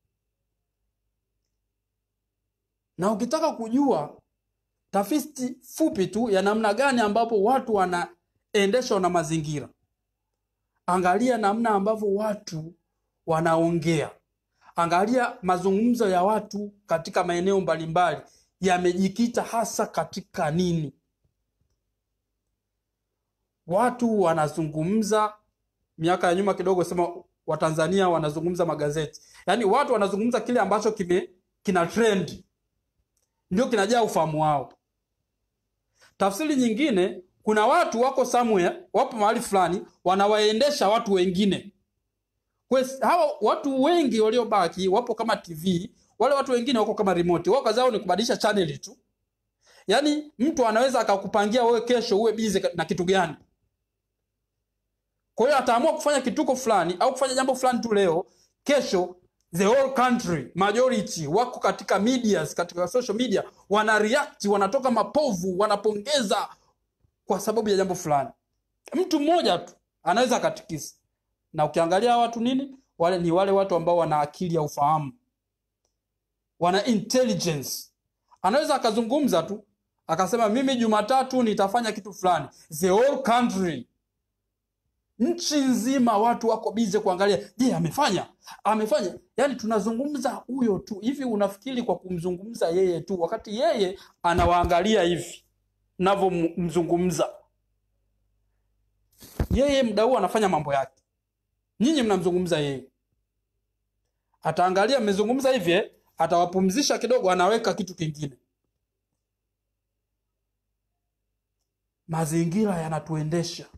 S1: Na ukitaka kujua tafiti fupi tu ya namna gani ambapo watu wanaendeshwa na mazingira, angalia namna ambavyo watu wanaongea. Angalia mazungumzo ya watu katika maeneo mbalimbali yamejikita hasa katika nini? Watu wanazungumza, miaka ya nyuma kidogo, sema Watanzania wanazungumza magazeti, yaani watu wanazungumza kile ambacho kime kina trend, ndio kinajaa ufahamu wao. Tafsiri nyingine, kuna watu wako somewhere, wapo mahali fulani, wanawaendesha watu wengine Kwes, hawa watu wengi waliobaki wapo kama TV, wale watu wengine wako kama remote. Wao kazi yao ni kubadilisha channel tu. Yaani mtu anaweza akakupangia wewe kesho uwe busy na kitu gani. Kwa hiyo ataamua kufanya kituko fulani au kufanya jambo fulani tu leo, kesho the whole country majority wako katika medias, katika social media wana react, wanatoka mapovu, wanapongeza kwa sababu ya jambo fulani. Mtu mmoja tu anaweza akatikisa na ukiangalia watu nini, wale ni wale watu ambao wana akili ya ufahamu, wana intelligence. Anaweza akazungumza tu akasema, mimi Jumatatu nitafanya kitu fulani, the whole country, nchi nzima watu wako bize kuangalia, je, amefanya amefanya. Yani tunazungumza huyo tu. Hivi unafikiri kwa kumzungumza yeye tu, wakati yeye anawaangalia hivi navyomzungumza yeye, muda huu anafanya mambo yake nyinyi mnamzungumza yeye, ataangalia mmezungumza hivi, atawapumzisha kidogo, anaweka kitu kingine. Mazingira yanatuendesha,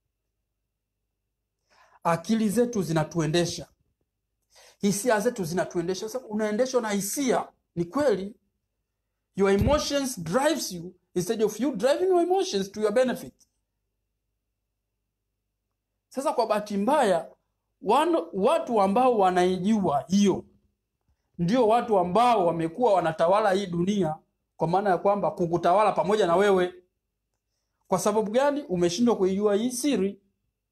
S1: akili zetu zinatuendesha, hisia zetu zinatuendesha. Sasa unaendeshwa na hisia, ni kweli, your emotions drives you instead of you driving your emotions to your benefit sasa kwa bahati mbaya wan- watu ambao wanaijua hiyo ndio watu ambao wamekuwa wanatawala hii dunia kwa maana ya kwamba kukutawala pamoja na wewe kwa sababu gani umeshindwa kuijua hii siri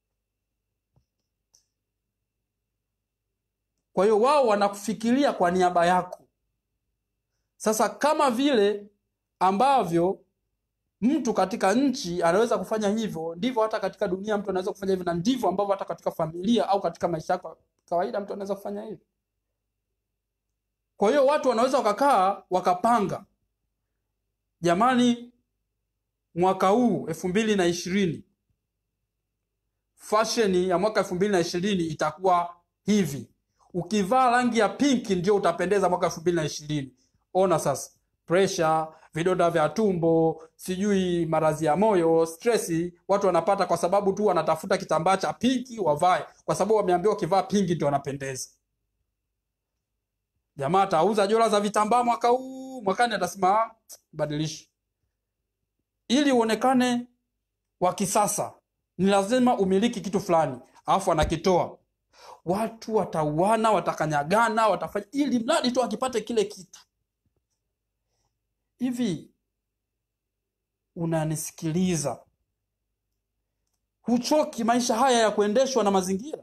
S1: kwa hiyo wao wanakufikiria kwa niaba yako sasa kama vile ambavyo mtu katika nchi anaweza kufanya hivyo ndivyo hata katika dunia mtu anaweza kufanya hivyo na ndivyo ambavyo hata katika familia au katika maisha yako ya kawaida mtu anaweza kufanya hivyo kwa hiyo watu wanaweza wakakaa wakapanga jamani mwaka huu elfu mbili na ishirini fasheni ya mwaka elfu mbili na ishirini itakuwa hivi ukivaa rangi ya pinki ndio utapendeza mwaka elfu mbili na ishirini ona sasa presha vidonda vya tumbo sijui maradhi ya moyo stresi watu wanapata kwa sababu tu wanatafuta kitambaa cha pinki wavae kwa sababu wameambiwa ukivaa pinki ndio wanapendeza jamaa atauza jola za vitambaa mwaka huu mwakani atasema "Ah, badilisha ili uonekane wa kisasa ni lazima umiliki kitu fulani alafu anakitoa watu watauana watakanyagana watafanya ili mradi tu akipate kile kitu hivi unanisikiliza huchoki maisha haya ya kuendeshwa na mazingira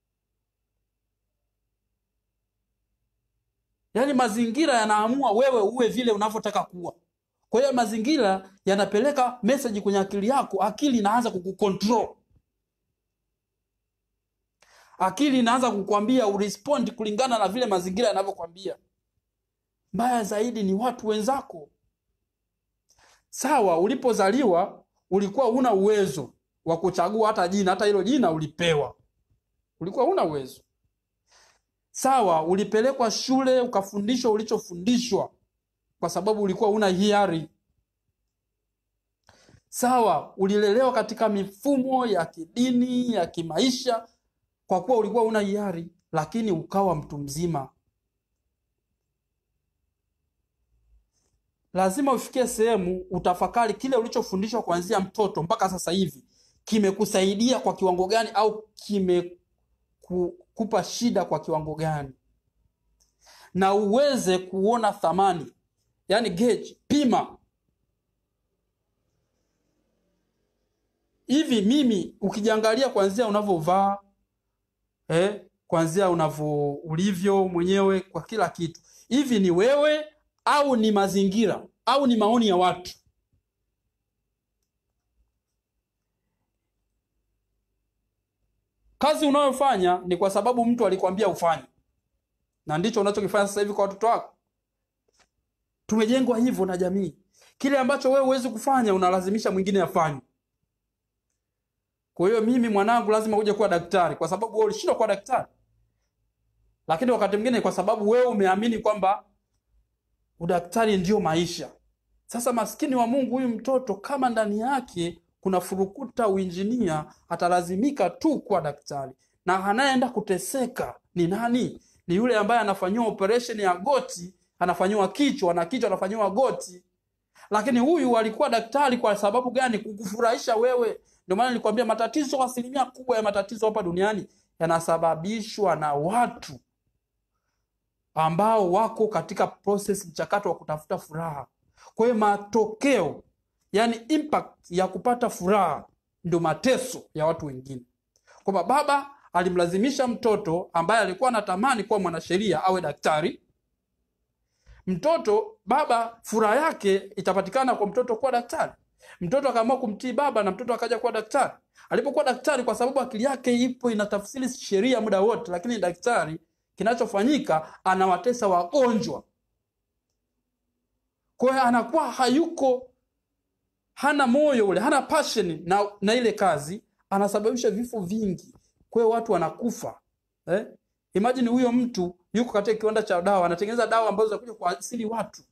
S1: yaani mazingira yanaamua wewe uwe vile unavyotaka kuwa kwa hiyo mazingira yanapeleka message kwenye akili yako akili inaanza kukucontrol akili inaanza kukwambia urespond kulingana na vile mazingira yanavyokwambia mbaya zaidi ni watu wenzako sawa ulipozaliwa ulikuwa huna uwezo wa kuchagua hata jina hata hilo jina ulipewa ulikuwa huna uwezo sawa ulipelekwa shule ukafundishwa ulichofundishwa kwa sababu ulikuwa huna hiari sawa ulilelewa katika mifumo ya kidini ya kimaisha kwa kuwa ulikuwa huna hiari lakini ukawa mtu mzima lazima ufikie sehemu utafakari kile ulichofundishwa kuanzia mtoto mpaka sasa hivi kimekusaidia kwa kiwango gani au kimekupa shida kwa kiwango gani na uweze kuona thamani yani gauge pima hivi mimi ukijiangalia kuanzia unavyovaa eh, kuanzia unavyo ulivyo mwenyewe kwa kila kitu hivi ni wewe au ni mazingira au ni maoni ya watu kazi unayofanya ni kwa sababu mtu alikwambia ufanye na ndicho unachokifanya sasa hivi kwa watoto wako tumejengwa hivyo na jamii kile ambacho wewe huwezi kufanya unalazimisha mwingine afanye kwa hiyo mimi mwanangu lazima uje kuwa daktari kwa sababu wewe ulishindwa kuwa daktari lakini wakati mwingine kwa sababu wewe umeamini kwamba udaktari ndio maisha sasa maskini wa mungu huyu mtoto kama ndani yake kuna furukuta uinjinia atalazimika tu kuwa daktari na anayeenda kuteseka ni nani ni yule ambaye anafanyiwa operation ya goti anafanyiwa kichwa na kichwa anafanyiwa goti lakini huyu alikuwa daktari kwa sababu gani kukufurahisha wewe ndio maana nilikwambia matatizo asilimia kubwa ya matatizo hapa duniani yanasababishwa na watu ambao wako katika process mchakato wa kutafuta furaha kwa hiyo matokeo yani impact ya kupata furaha ndio mateso ya watu wengine kwamba baba alimlazimisha mtoto ambaye alikuwa anatamani kuwa mwanasheria awe daktari mtoto baba furaha yake itapatikana kwa mtoto kuwa daktari mtoto akaamua kumtii baba na mtoto akaja kuwa daktari alipokuwa daktari kwa sababu akili yake ipo inatafsiri sheria muda wote lakini daktari kinachofanyika anawatesa wagonjwa kwa hiyo anakuwa hayuko hana moyo ule hana passion na, na ile kazi anasababisha vifo vingi kwa hiyo watu wanakufa eh? imagine huyo mtu yuko katika kiwanda cha dawa anatengeneza dawa ambazo zinakuja kuasili watu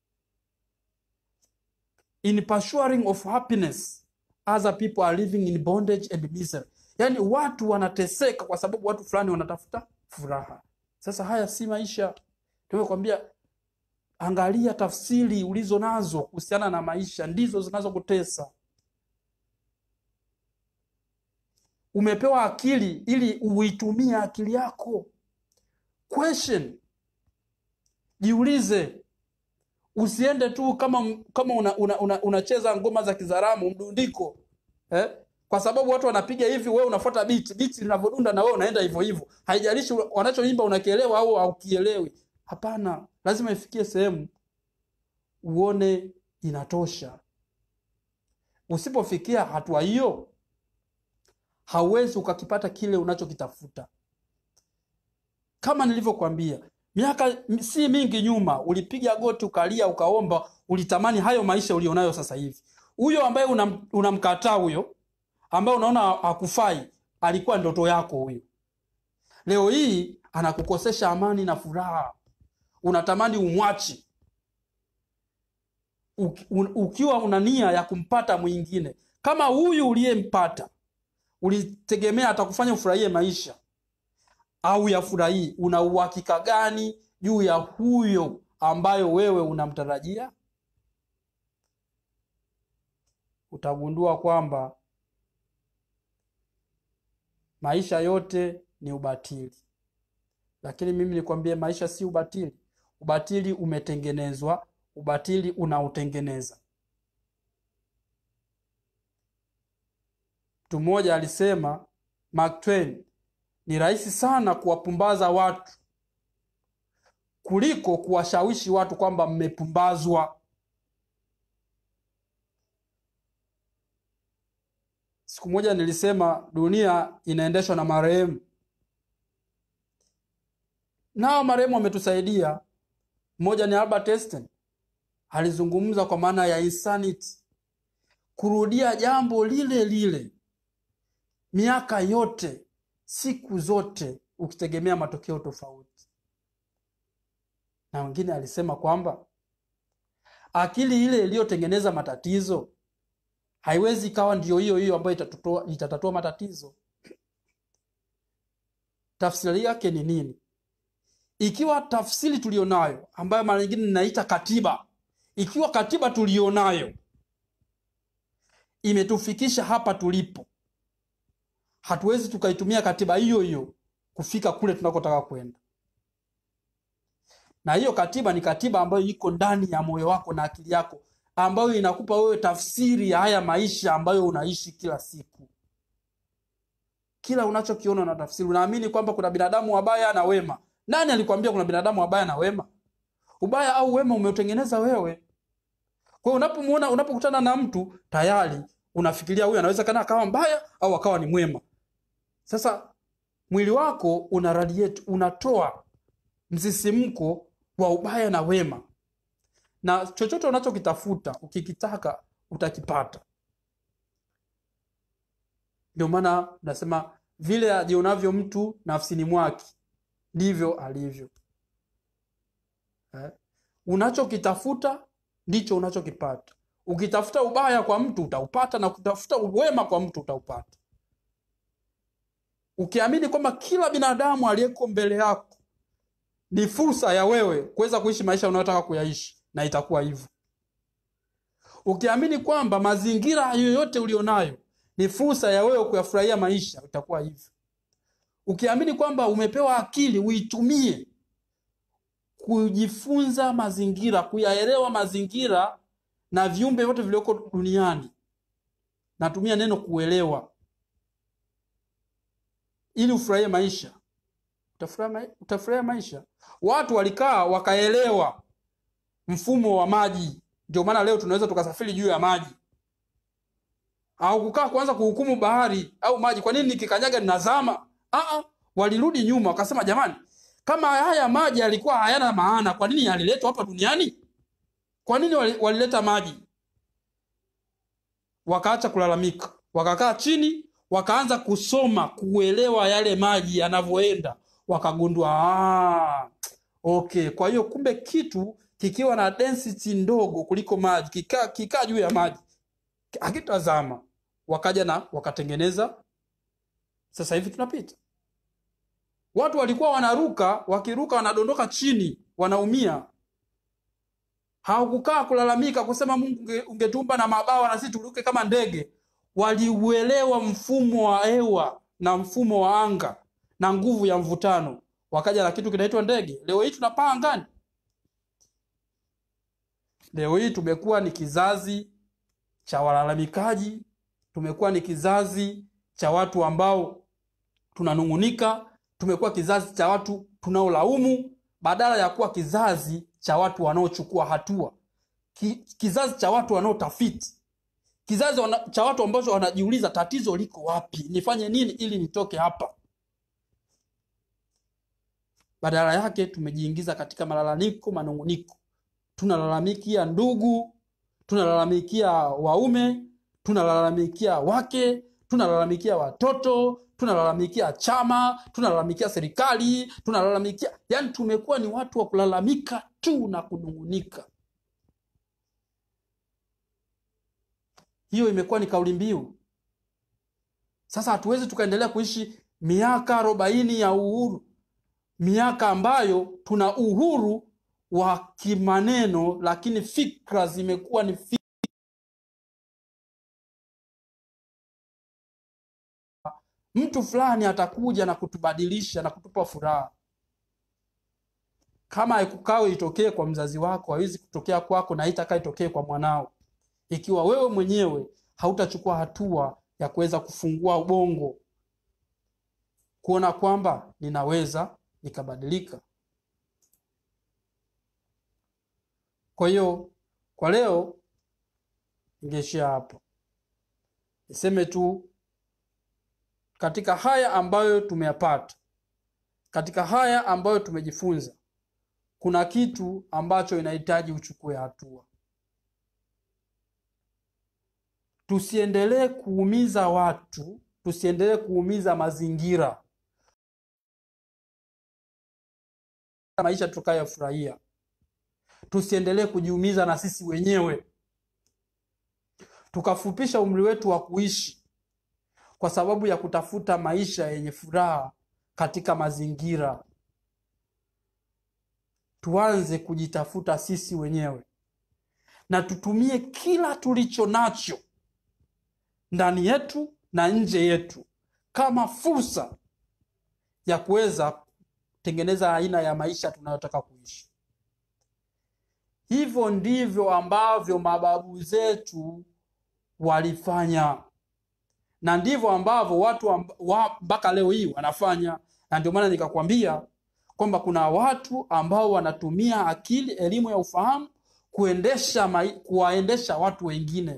S1: in pursuing of happiness other people are living in bondage and misery yaani watu wanateseka kwa sababu watu fulani wanatafuta furaha sasa haya si maisha tumekwambia Angalia tafsiri ulizo nazo kuhusiana na maisha, ndizo zinazokutesa. Umepewa akili ili uitumie akili yako. Question, jiulize. Usiende tu kama kama unacheza una, una, unacheza ngoma za Kizaramu mdundiko eh? Kwa sababu watu wanapiga hivi, wewe unafuata beat, beat linavyodunda na wewe unaenda hivyo hivyo. Haijalishi wanachoimba unakielewa au haukielewi. Hapana, lazima ifikie sehemu uone inatosha. Usipofikia hatua hiyo, hauwezi ukakipata kile unachokitafuta. Kama nilivyokuambia, miaka si mingi nyuma ulipiga goti ukalia ukaomba, ulitamani hayo maisha ulionayo sasa hivi. Huyo ambaye unam- unamkataa huyo, ambaye unaona hakufai, alikuwa ndoto yako huyo. Leo hii anakukosesha amani na furaha, unatamani umwachi Uki- un- ukiwa una nia ya kumpata mwingine kama huyu uliyempata, ulitegemea atakufanya ufurahie maisha au yafurahii? Una uhakika gani juu ya huyo ambayo wewe unamtarajia? Utagundua kwamba maisha yote ni ubatili, lakini mimi nikwambie, maisha si ubatili. Ubatili umetengenezwa, ubatili unautengeneza. Mtu mmoja alisema, Mark Twain, ni rahisi sana kuwapumbaza watu kuliko kuwashawishi watu kwamba mmepumbazwa. Siku moja nilisema dunia inaendeshwa na marehemu, nao marehemu wametusaidia. Mmoja ni Albert Einstein, alizungumza kwa maana ya insanity, kurudia jambo lile lile miaka yote, siku zote, ukitegemea matokeo tofauti. Na wengine alisema kwamba akili ile iliyotengeneza matatizo haiwezi ikawa ndiyo hiyo hiyo ambayo itatatua, itatatua matatizo. Tafsiri yake ni nini? Ikiwa tafsiri tulionayo ambayo mara nyingine ninaita katiba, ikiwa katiba tulionayo imetufikisha hapa tulipo, hatuwezi tukaitumia katiba hiyo hiyo kufika kule tunakotaka kwenda. Na hiyo katiba ni katiba ambayo iko ndani ya moyo wako na akili yako, ambayo inakupa wewe tafsiri ya haya maisha ambayo unaishi kila siku. Kila unachokiona na tafsiri, unaamini kwamba kuna binadamu wabaya na wema. Nani alikwambia kuna binadamu wabaya na wema? Ubaya au wema umeutengeneza wewe. Kwa hiyo unapomuona, unapokutana na mtu tayari unafikiria huyu anaweza kana akawa mbaya au akawa ni mwema. Sasa mwili wako una radiate, unatoa msisimko wa ubaya na wema, na chochote unachokitafuta ukikitaka utakipata. Ndio maana nasema vile ajionavyo mtu nafsini mwake ndivyo alivyo. Eh? Unachokitafuta ndicho unachokipata. Ukitafuta ubaya kwa mtu utaupata, na ukitafuta uwema kwa mtu utaupata. Ukiamini kwamba kila binadamu aliyeko mbele yako ni fursa ya wewe kuweza kuishi maisha unayotaka kuyaishi, na itakuwa hivyo. Ukiamini kwamba mazingira yoyote ulionayo ni fursa ya wewe kuyafurahia maisha, itakuwa hivyo. Ukiamini kwamba umepewa akili uitumie kujifunza mazingira, kuyaelewa mazingira na viumbe vyote vilioko duniani, natumia neno kuelewa, ili ufurahie maisha, utafurahia mai- utafurahia maisha. Watu walikaa wakaelewa mfumo wa maji, ndio maana leo tunaweza tukasafiri juu ya maji, au kukaa kuanza kuhukumu bahari au maji, kwa nini nikikanyaga ninazama? Aa, walirudi nyuma wakasema, jamani, kama haya maji yalikuwa hayana maana, kwa nini yaliletwa hapa duniani? Kwa nini wali- walileta maji? Wakaacha kulalamika, wakakaa chini, wakaanza kusoma, kuelewa yale maji yanavyoenda, wakagundua ah, okay. Kwa hiyo kumbe kitu kikiwa na density ndogo kuliko maji, kikaa kikaa juu ya maji hakitazama. Wakaja na wakatengeneza, sasa hivi tunapita. Watu walikuwa wanaruka, wakiruka wanadondoka chini, wanaumia. hawakukaa kulalamika kusema Mungu unge- ungetumba na mabawa na sisi turuke kama ndege. Waliuelewa mfumo wa hewa na mfumo wa anga na nguvu ya mvutano, wakaja na kitu kinaitwa ndege. Leo hii tunapaa angani. Leo hii tumekuwa ni kizazi cha walalamikaji, tumekuwa ni kizazi cha watu ambao tunanung'unika, tumekuwa kizazi cha watu tunaolaumu badala ya kuwa kizazi cha watu wanaochukua hatua, Ki, kizazi cha watu wanaotafiti, kizazi wana, cha watu ambao wanajiuliza tatizo liko wapi, nifanye nini ili nitoke hapa. Badala yake tumejiingiza katika malalamiko, manung'uniko. Tunalalamikia ndugu, tunalalamikia waume, tunalalamikia wake, tunalalamikia watoto, tunalalamikia chama, tunalalamikia serikali, tunalalamikia, yani tumekuwa ni watu wa kulalamika tu na kunung'unika. Hiyo imekuwa ni kauli mbiu. Sasa hatuwezi tukaendelea kuishi miaka arobaini ya uhuru, miaka ambayo tuna uhuru wa kimaneno, lakini fikra zimekuwa ni fikra mtu fulani atakuja na kutubadilisha na kutupa furaha. Kama haikukawe itokee kwa mzazi wako, haiwezi kutokea kwako na haitakaa itokee kwa mwanao, ikiwa wewe mwenyewe hautachukua hatua ya kuweza kufungua ubongo, kuona kwamba ninaweza nikabadilika. Kwa hiyo kwa leo ningeishia hapo, niseme tu katika haya ambayo tumeyapata, katika haya ambayo tumejifunza, kuna kitu ambacho inahitaji uchukue hatua. Tusiendelee kuumiza watu, tusiendelee kuumiza mazingira, maisha tukayafurahia. Tusiendelee kujiumiza na sisi wenyewe, tukafupisha umri wetu wa kuishi kwa sababu ya kutafuta maisha yenye furaha katika mazingira. Tuanze kujitafuta sisi wenyewe na tutumie kila tulicho nacho ndani yetu na nje yetu kama fursa ya kuweza kutengeneza aina ya maisha tunayotaka kuishi. Hivyo ndivyo ambavyo mababu zetu walifanya na ndivyo ambavyo watu amb- wa- mpaka leo hii wanafanya, na ndio maana nikakwambia kwamba kuna watu ambao wanatumia akili, elimu ya ufahamu kuendesha mai, kuwaendesha watu wengine.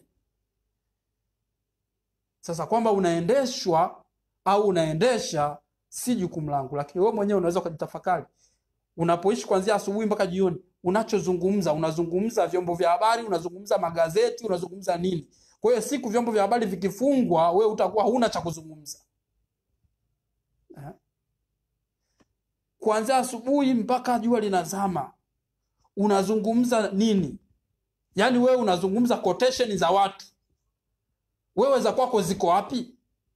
S1: Sasa kwamba unaendeshwa au unaendesha si jukumu langu, lakini wewe mwenyewe unaweza ukajitafakari unapoishi kuanzia asubuhi mpaka jioni, unachozungumza unazungumza vyombo vya habari, unazungumza magazeti, unazungumza nini? Kwa hiyo siku vyombo vya habari vikifungwa, wewe utakuwa huna cha kuzungumza eh? Kuanzia asubuhi mpaka jua linazama, unazungumza nini? Yaani wewe unazungumza quotation za watu, wewe za kwako ziko wapi?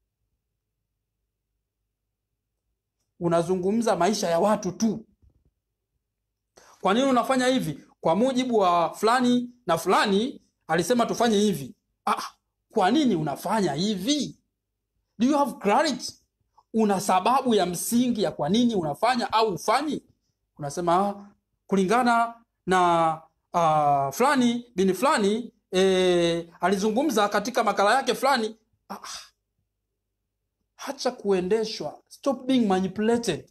S1: Unazungumza maisha ya watu tu. Kwa nini unafanya hivi? Kwa mujibu wa fulani na fulani alisema tufanye hivi. Ah, kwa nini unafanya hivi? Do you have clarity? Una sababu ya msingi ya kwa nini unafanya au ufanyi? Unasema ah, kulingana na uh, fulani bini fulani eh, alizungumza katika makala yake fulani. Ah, ah. Hacha kuendeshwa. Stop being manipulated.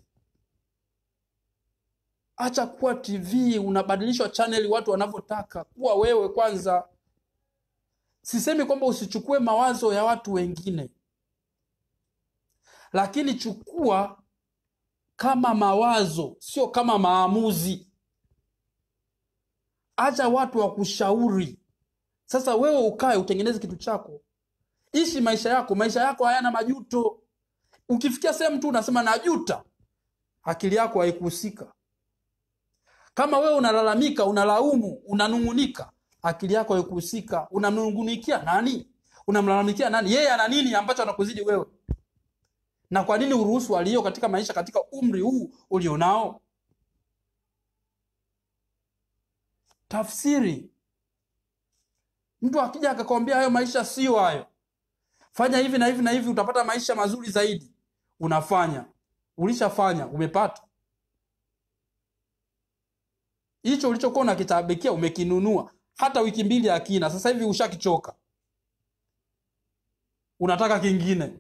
S1: Acha kuwa TV unabadilishwa channel watu wanavyotaka. Kuwa wewe kwanza. Sisemi kwamba usichukue mawazo ya watu wengine, lakini chukua kama mawazo, sio kama maamuzi. Acha watu wakushauri. Sasa wewe ukae utengeneze kitu chako, ishi maisha yako. Maisha yako hayana majuto. Ukifikia sehemu tu unasema najuta, akili yako haikuhusika. Kama wewe unalalamika, unalaumu, unanung'unika, akili yako haikuhusika. Unamnung'unikia nani? Unamlalamikia nani? Yeye ana nini ambacho anakuzidi wewe? Na kwa nini uruhusu aliyo katika maisha katika umri huu ulionao? tafsiri. Mtu akija akakwambia hayo maisha sio hayo, fanya hivi na hivi na hivi, utapata maisha mazuri zaidi, unafanya, ulishafanya, umepata hicho ulichokuwa unakitabikia, umekinunua, hata wiki mbili akina, sasa hivi ushakichoka, unataka kingine.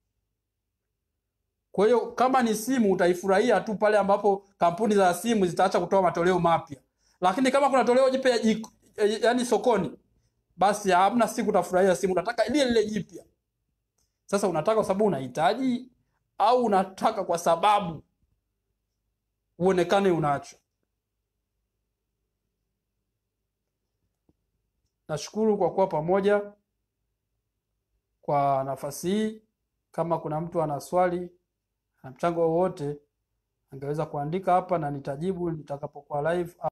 S1: Kwa hiyo kama ni simu utaifurahia tu pale ambapo kampuni za simu zitaacha kutoa matoleo mapya, lakini kama kuna toleo jipya jik- eh, yaani sokoni, basi hamna siku utafurahia simu, unataka lile lile jipya. Sasa unataka kwa sababu unahitaji au unataka kwa sababu uonekane unacho? Nashukuru kwa kuwa pamoja kwa nafasi hii. Kama kuna mtu ana swali na mchango wowote, angeweza kuandika hapa na nitajibu nitakapokuwa live au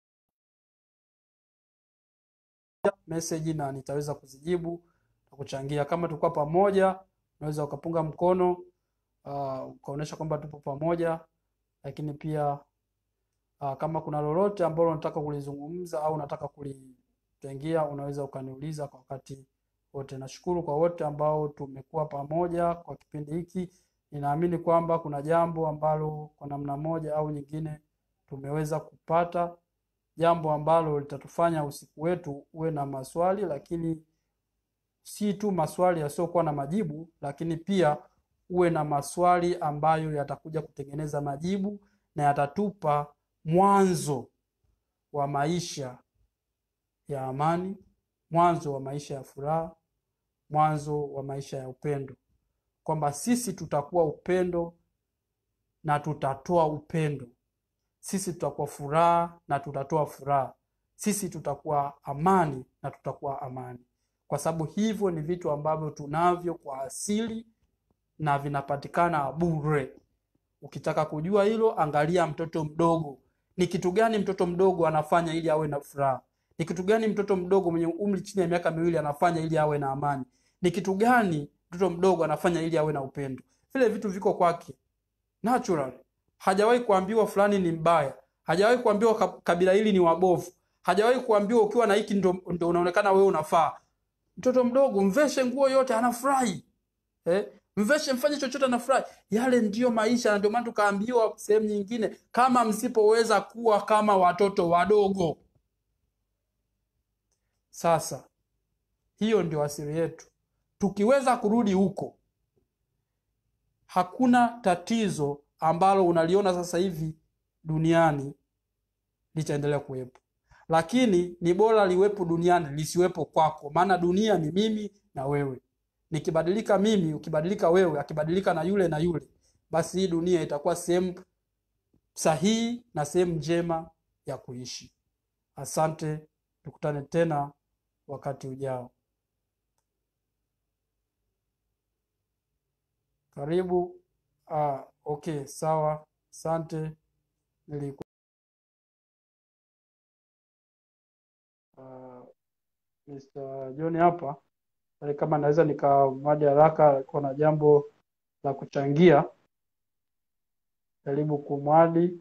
S1: message, na nitaweza kuzijibu na kuchangia. Kama tulikuwa pamoja, unaweza ukapunga mkono uh, ukaonyesha kwamba tupo pamoja, lakini pia uh, kama kuna lolote ambalo unataka kulizungumza au unataka kulitengia, unaweza ukaniuliza kwa wakati wote. Nashukuru kwa wote ambao tumekuwa pamoja kwa kipindi hiki. Ninaamini kwamba kuna jambo ambalo kwa namna moja au nyingine tumeweza kupata, jambo ambalo litatufanya usiku wetu uwe na maswali, lakini si tu maswali yasiyokuwa na majibu, lakini pia uwe na maswali ambayo yatakuja kutengeneza majibu na yatatupa mwanzo wa maisha ya amani, mwanzo wa maisha ya furaha, mwanzo wa maisha ya upendo, kwamba sisi tutakuwa upendo na tutatoa upendo, sisi tutakuwa furaha na tutatoa furaha, sisi tutakuwa amani na tutakuwa amani, kwa sababu hivyo ni vitu ambavyo tunavyo kwa asili na vinapatikana bure. Ukitaka kujua hilo, angalia mtoto mdogo. Ni kitu gani mtoto mdogo anafanya ili awe na furaha? Ni kitu gani mtoto mdogo mwenye umri chini ya miaka miwili anafanya ili awe na amani? Ni kitu gani mtoto mdogo anafanya ili awe na upendo? Vile vitu viko kwake natural. Hajawahi kuambiwa fulani ni mbaya, hajawahi kuambiwa ka- kabila hili ni wabovu, hajawahi kuambiwa ukiwa na hiki ndo, ndo unaonekana wewe unafaa. Mtoto mdogo mveshe nguo yote anafurahi eh? Mveshe mfanye chochote anafurahi. Yale ndiyo maisha, na ndio maana tukaambiwa sehemu nyingine, kama msipoweza kuwa kama watoto wadogo. Sasa hiyo ndio asili yetu. Tukiweza kurudi huko, hakuna tatizo ambalo unaliona sasa hivi duniani litaendelea kuwepo, lakini ni bora liwepo duniani lisiwepo kwako, maana dunia ni mimi na wewe. Nikibadilika mimi, ukibadilika wewe, akibadilika na yule na yule, basi hii dunia itakuwa sehemu sahihi na sehemu njema ya kuishi. Asante, tukutane tena wakati ujao. Karibu. Ah, okay, sawa. Asante. Niliku uh, Mr. John hapa Pale kama naweza nikamwadi haraka, kuna jambo la kuchangia, jaribu kumwadi.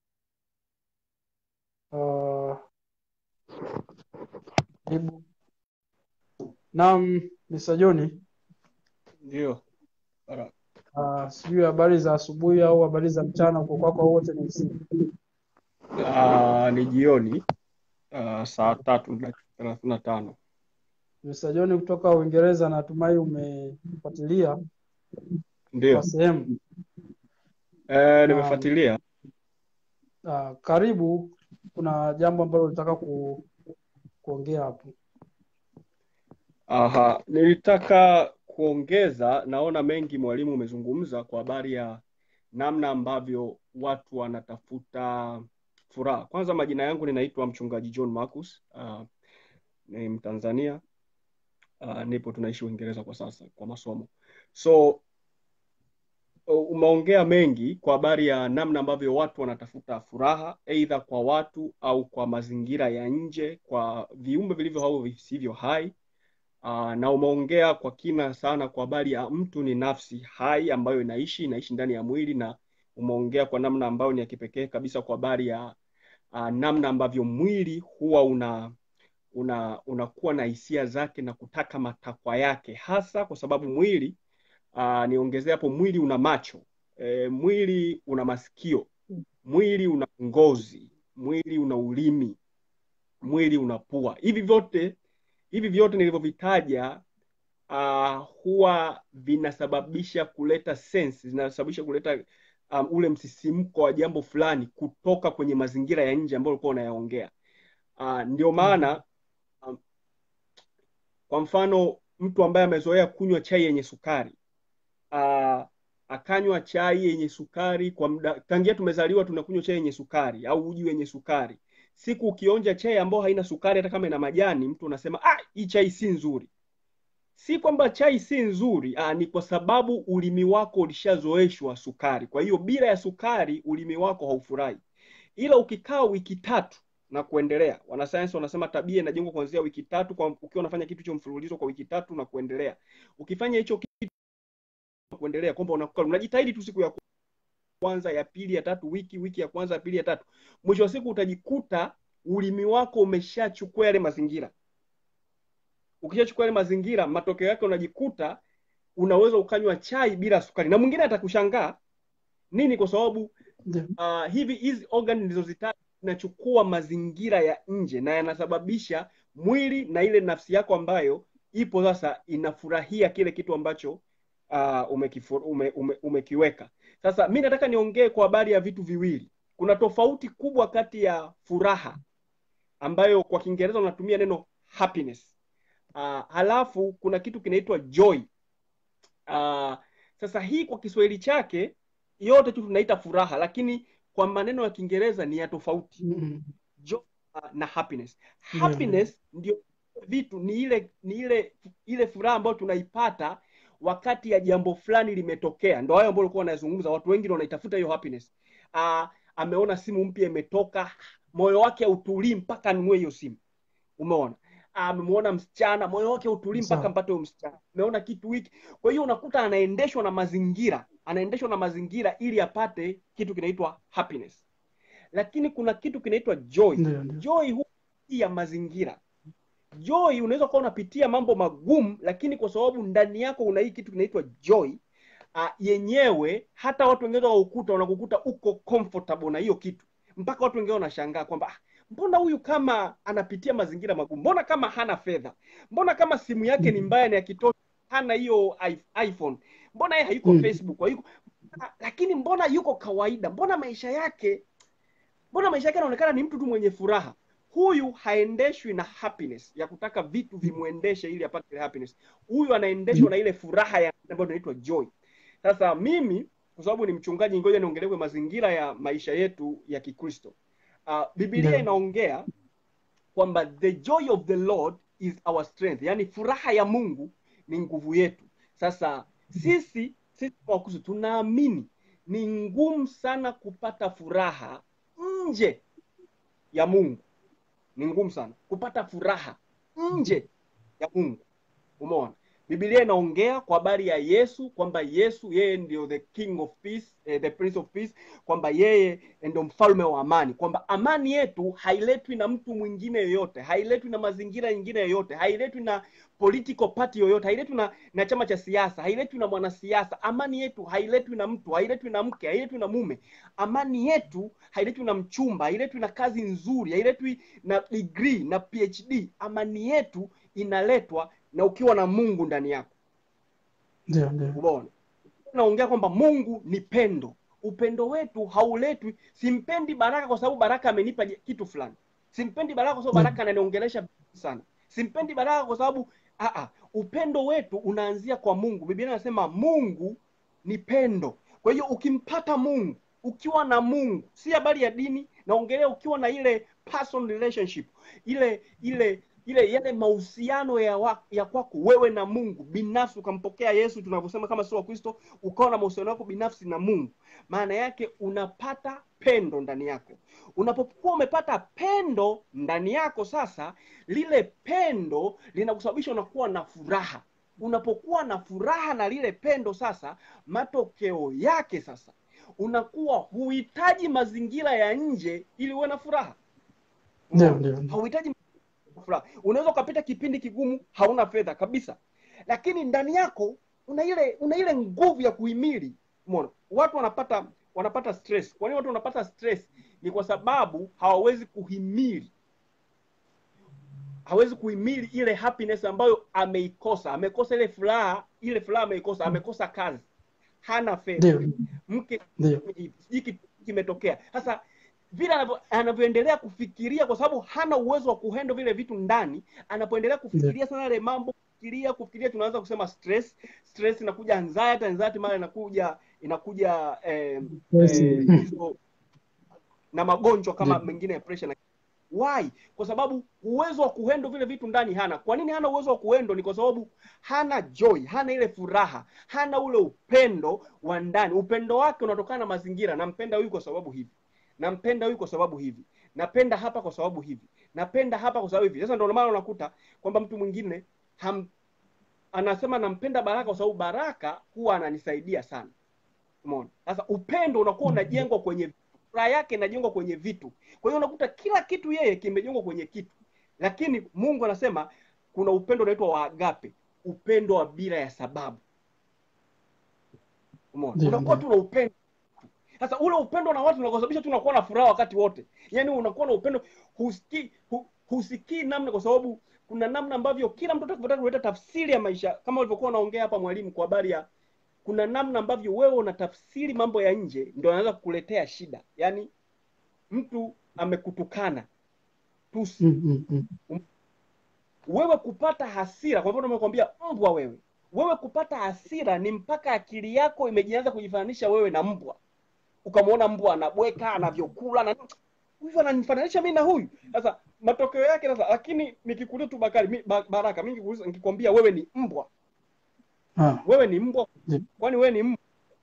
S1: Uh, karibu. Naam, Mr. John,
S2: Ndio. Bara-
S1: uh, sijui habari za asubuhi au habari za mchana, uko kwako wote ni usiku.
S2: Ah, ni jioni ah, saa tatu na dakika thelathini na tano.
S1: Mr. John kutoka Uingereza, natumai umefuatilia kwa
S2: Ndio.
S1: sehemu.
S2: Eh,
S1: Naam.
S2: nimefuatilia.
S1: Uh, karibu. Kuna jambo ambalo ulitaka ku, kuongea hapo.
S2: Aha, nilitaka kuongeza, naona mengi mwalimu umezungumza kwa habari ya namna ambavyo watu wanatafuta furaha. Kwanza, majina yangu ninaitwa mchungaji John Marcus. ah, ni Mtanzania. ah, nipo tunaishi Uingereza kwa sasa kwa masomo. So umeongea mengi kwa habari ya namna ambavyo watu wanatafuta furaha aidha kwa watu au kwa mazingira ya nje, kwa viumbe vilivyo au visivyo hai. Aa, na umeongea kwa kina sana kwa habari ya mtu ni nafsi hai ambayo inaishi inaishi ndani ya mwili, na umeongea kwa namna ambayo ni ya kipekee kabisa kwa habari ya uh, namna ambavyo mwili huwa una una unakuwa na hisia zake na kutaka matakwa yake, hasa kwa sababu mwili uh, niongezea hapo, mwili una macho e, mwili una masikio, mwili una ngozi, mwili una ulimi, mwili una pua. Hivi vyote hivi vyote nilivyovitaja uh, huwa vinasababisha kuleta sense, zinasababisha kuleta um, ule msisimko wa jambo fulani kutoka kwenye mazingira ya nje ambayo ulikuwa unayaongea. Uh, ndio maana um, kwa mfano mtu ambaye amezoea kunywa chai yenye sukari uh, akanywa chai yenye sukari kwa muda, tangia tumezaliwa tunakunywa chai yenye sukari au uji wenye sukari. Siku ukionja chai ambayo haina sukari, hata kama ina majani, mtu unasema ah, hii chai si nzuri. Si kwamba chai si nzuri, ah, ni kwa sababu ulimi wako ulishazoeshwa sukari. Kwa hiyo bila ya sukari ulimi wako haufurahi, ila ukikaa wiki tatu na kuendelea, wanasayansi wanasema tabia inajengwa kuanzia wiki tatu, kwa ukiwa unafanya kitu cha mfululizo kwa wiki tatu na kuendelea. Ukifanya hicho kitu kuendelea, kwamba unakuwa unajitahidi tu siku ya kwanza, ya pili, ya tatu, wiki wiki ya kwanza, ya pili, ya tatu, mwisho wa siku utajikuta ulimi wako umeshachukua yale mazingira. Ukishachukua yale mazingira, matokeo yake unajikuta unaweza ukanywa chai bila sukari, na mwingine atakushangaa nini, kwa sababu
S1: Ndio.
S2: uh, hivi hizi organ nilizozitaja zinachukua mazingira ya nje na yanasababisha mwili na ile nafsi yako ambayo ipo sasa inafurahia kile kitu ambacho uh, umekifu, ume, ume, umekiweka. Sasa mi nataka niongee kwa habari ya vitu viwili. Kuna tofauti kubwa kati ya furaha ambayo kwa Kiingereza unatumia neno happiness. Uh, halafu kuna kitu kinaitwa joy. Uh, sasa hii kwa Kiswahili chake yote tu tunaita furaha, lakini kwa maneno ya Kiingereza ni ya tofauti
S1: Mm.
S2: joy uh, na happiness.
S1: Ndio,
S2: Happiness ndio vitu ni ile ni ile ile furaha ambayo tunaipata wakati ya jambo fulani limetokea. Ndio hayo ambayo ulikuwa unazungumza, watu wengi ndio wanaitafuta hiyo happiness. Uh, ameona simu mpya imetoka, moyo wake hautulii mpaka anunue hiyo simu. Umeona? Amemwona msichana, moyo wake hautulii mpaka
S1: Sawa.
S2: mpate huyo msichana. Ameona kitu hiki. Kwa hiyo unakuta anaendeshwa na mazingira, anaendeshwa na mazingira ili apate kitu kinaitwa happiness. Lakini kuna kitu kinaitwa joy.
S1: Ndio, ndio.
S2: Joy huwa si ya mazingira. Joy unaweza kuwa unapitia mambo magumu, lakini kwa sababu ndani yako una hii kitu kinaitwa joy uh, yenyewe, hata watu wengine waukuta wanakukuta uko comfortable na hiyo kitu, mpaka watu wengine wanashangaa kwamba ah, mbona huyu kama anapitia mazingira magumu, mbona kama hana fedha, mbona kama simu yake ni
S1: Mm.
S2: mbaya, ni ya kitosha, hana hiyo i- iPhone, mbona yeye hayuko
S1: Mm.
S2: Facebook, hayuko lakini mbona yuko kawaida, mbona maisha yake mbona maisha yake yanaonekana ni mtu tu mwenye furaha huyu haendeshwi na happiness ya kutaka vitu vimwendeshe ili apate ile happiness huyu anaendeshwa na ile furaha ya ambayo inaitwa joy sasa mimi kwa sababu ni mchungaji ngoja niongelewe mazingira ya maisha yetu ya kikristo uh, biblia
S1: Ndio.
S2: inaongea kwamba the joy of the lord is our strength yaani furaha ya mungu ni nguvu yetu sasa sisi sisi wakristo tunaamini ni ngumu sana kupata furaha nje ya mungu ni ngumu sana kupata furaha nje ya mungu umeona biblia inaongea kwa habari ya yesu kwamba yesu yeye ndio the king of peace eh, the prince of peace kwamba yeye ndio mfalme wa amani kwamba amani yetu hailetwi na mtu mwingine yoyote hailetwi na mazingira yingine yoyote hailetwi na political party yoyote hailetwi na, na chama cha siasa hailetwi na mwanasiasa amani yetu hailetwi na mtu hailetwi na mke hailetwi na mume amani yetu hailetwi na mchumba hailetwi na kazi nzuri hailetwi na degree na phd amani yetu inaletwa na ukiwa na mungu ndani yako
S1: Ndio, ndio.
S2: umeona naongea kwamba mungu ni pendo upendo wetu hauletwi simpendi baraka kwa sababu baraka amenipa je- kitu fulani simpendi baraka kwa sababu
S1: Mm.
S2: baraka ananiongelesha sana simpendi baraka kwa sababu aa, upendo wetu unaanzia kwa mungu biblia inasema mungu ni pendo kwa hiyo ukimpata mungu ukiwa na mungu si habari ya dini naongelea ukiwa na ile person relationship ile ile ile yale mahusiano ya, wa, ya kwako wewe na mungu binafsi ukampokea yesu tunavyosema kama sio wakristo ukawa na mahusiano yako binafsi na mungu maana yake unapata pendo ndani yako unapokuwa umepata pendo ndani yako sasa lile pendo linakusababisha unakuwa na furaha unapokuwa na furaha na lile pendo sasa matokeo yake sasa unakuwa huhitaji mazingira ya nje ili uwe na furaha
S1: ndio
S2: Umeona?
S1: ndio
S2: hauhitaji furaha unaweza ukapita kipindi kigumu hauna fedha kabisa lakini ndani yako una ile una ile nguvu ya kuhimili umeona watu wanapata wanapata stress kwa nini watu wanapata stress ni kwa sababu hawawezi kuhimili hawezi kuhimili ile happiness ambayo ameikosa amekosa ile furaha ile furaha ameikosa amekosa kazi hana fedha
S1: ndio
S2: mke
S1: ndio
S2: sijui kitu kimetokea sasa vile anavyo- anavyoendelea kufikiria kwa sababu hana uwezo wa kuhendo vile vitu ndani anapoendelea kufikiria sana yale mambo kufikiria kufikiria tunaanza kusema stress stress inakuja anxiety anxiety mara inakuja inakuja eh,
S1: Yes.
S2: eh, hizo na magonjwa kama
S1: Ndio.
S2: mengine ya pressure na why kwa sababu uwezo wa kuhendo vile vitu ndani hana kwa nini hana uwezo wa kuhendo ni kwa sababu hana joy hana ile furaha hana ule upendo wa ndani upendo wake unatokana na mazingira nampenda huyu kwa sababu hivi nampenda huyu kwa sababu hivi napenda hapa kwa sababu hivi napenda hapa kwa sababu hivi sasa ndio maana unakuta kwamba mtu mwingine ham, anasema nampenda baraka kwa sababu baraka huwa ananisaidia sana umeona sasa upendo unakuwa unajengwa kwenye furaha yake inajengwa kwenye vitu kwa hiyo unakuta kila kitu yeye kimejengwa kwenye kitu lakini mungu anasema kuna upendo unaitwa wa agape upendo wa bila ya sababu umeona
S1: Ndio,
S2: unakuwa
S1: ndio.
S2: tu na upendo sasa ule upendo na watu unakosababisha tu unakuwa na furaha wakati wote yaani unakuwa na upendo husikii hu, husikii namna kwa sababu kuna namna ambavyo kila mtu atakapotaka kuleta tafsiri ya maisha kama ulivyokuwa unaongea hapa mwalimu kwa habari ya kuna namna ambavyo wewe unatafsiri mambo ya nje ndio anaweza kukuletea shida yaani mtu amekutukana tusi
S1: Mm, mm, mm.
S2: wewe kupata hasira kwa mfano nimekwambia mbwa wewe wewe kupata hasira ni mpaka akili yako imejianza kujifananisha wewe na mbwa ukamwona mbwa anabweka anavyokula na huyu ananifananisha mimi na huyu sasa matokeo yake sasa lakini nikikuuliza tu bakari mi, ba, baraka mimi nikikuuliza nikikwambia wewe ni mbwa
S1: Ah,
S2: wewe ni mbwa
S1: Ndio.
S2: kwani wewe ni mbwa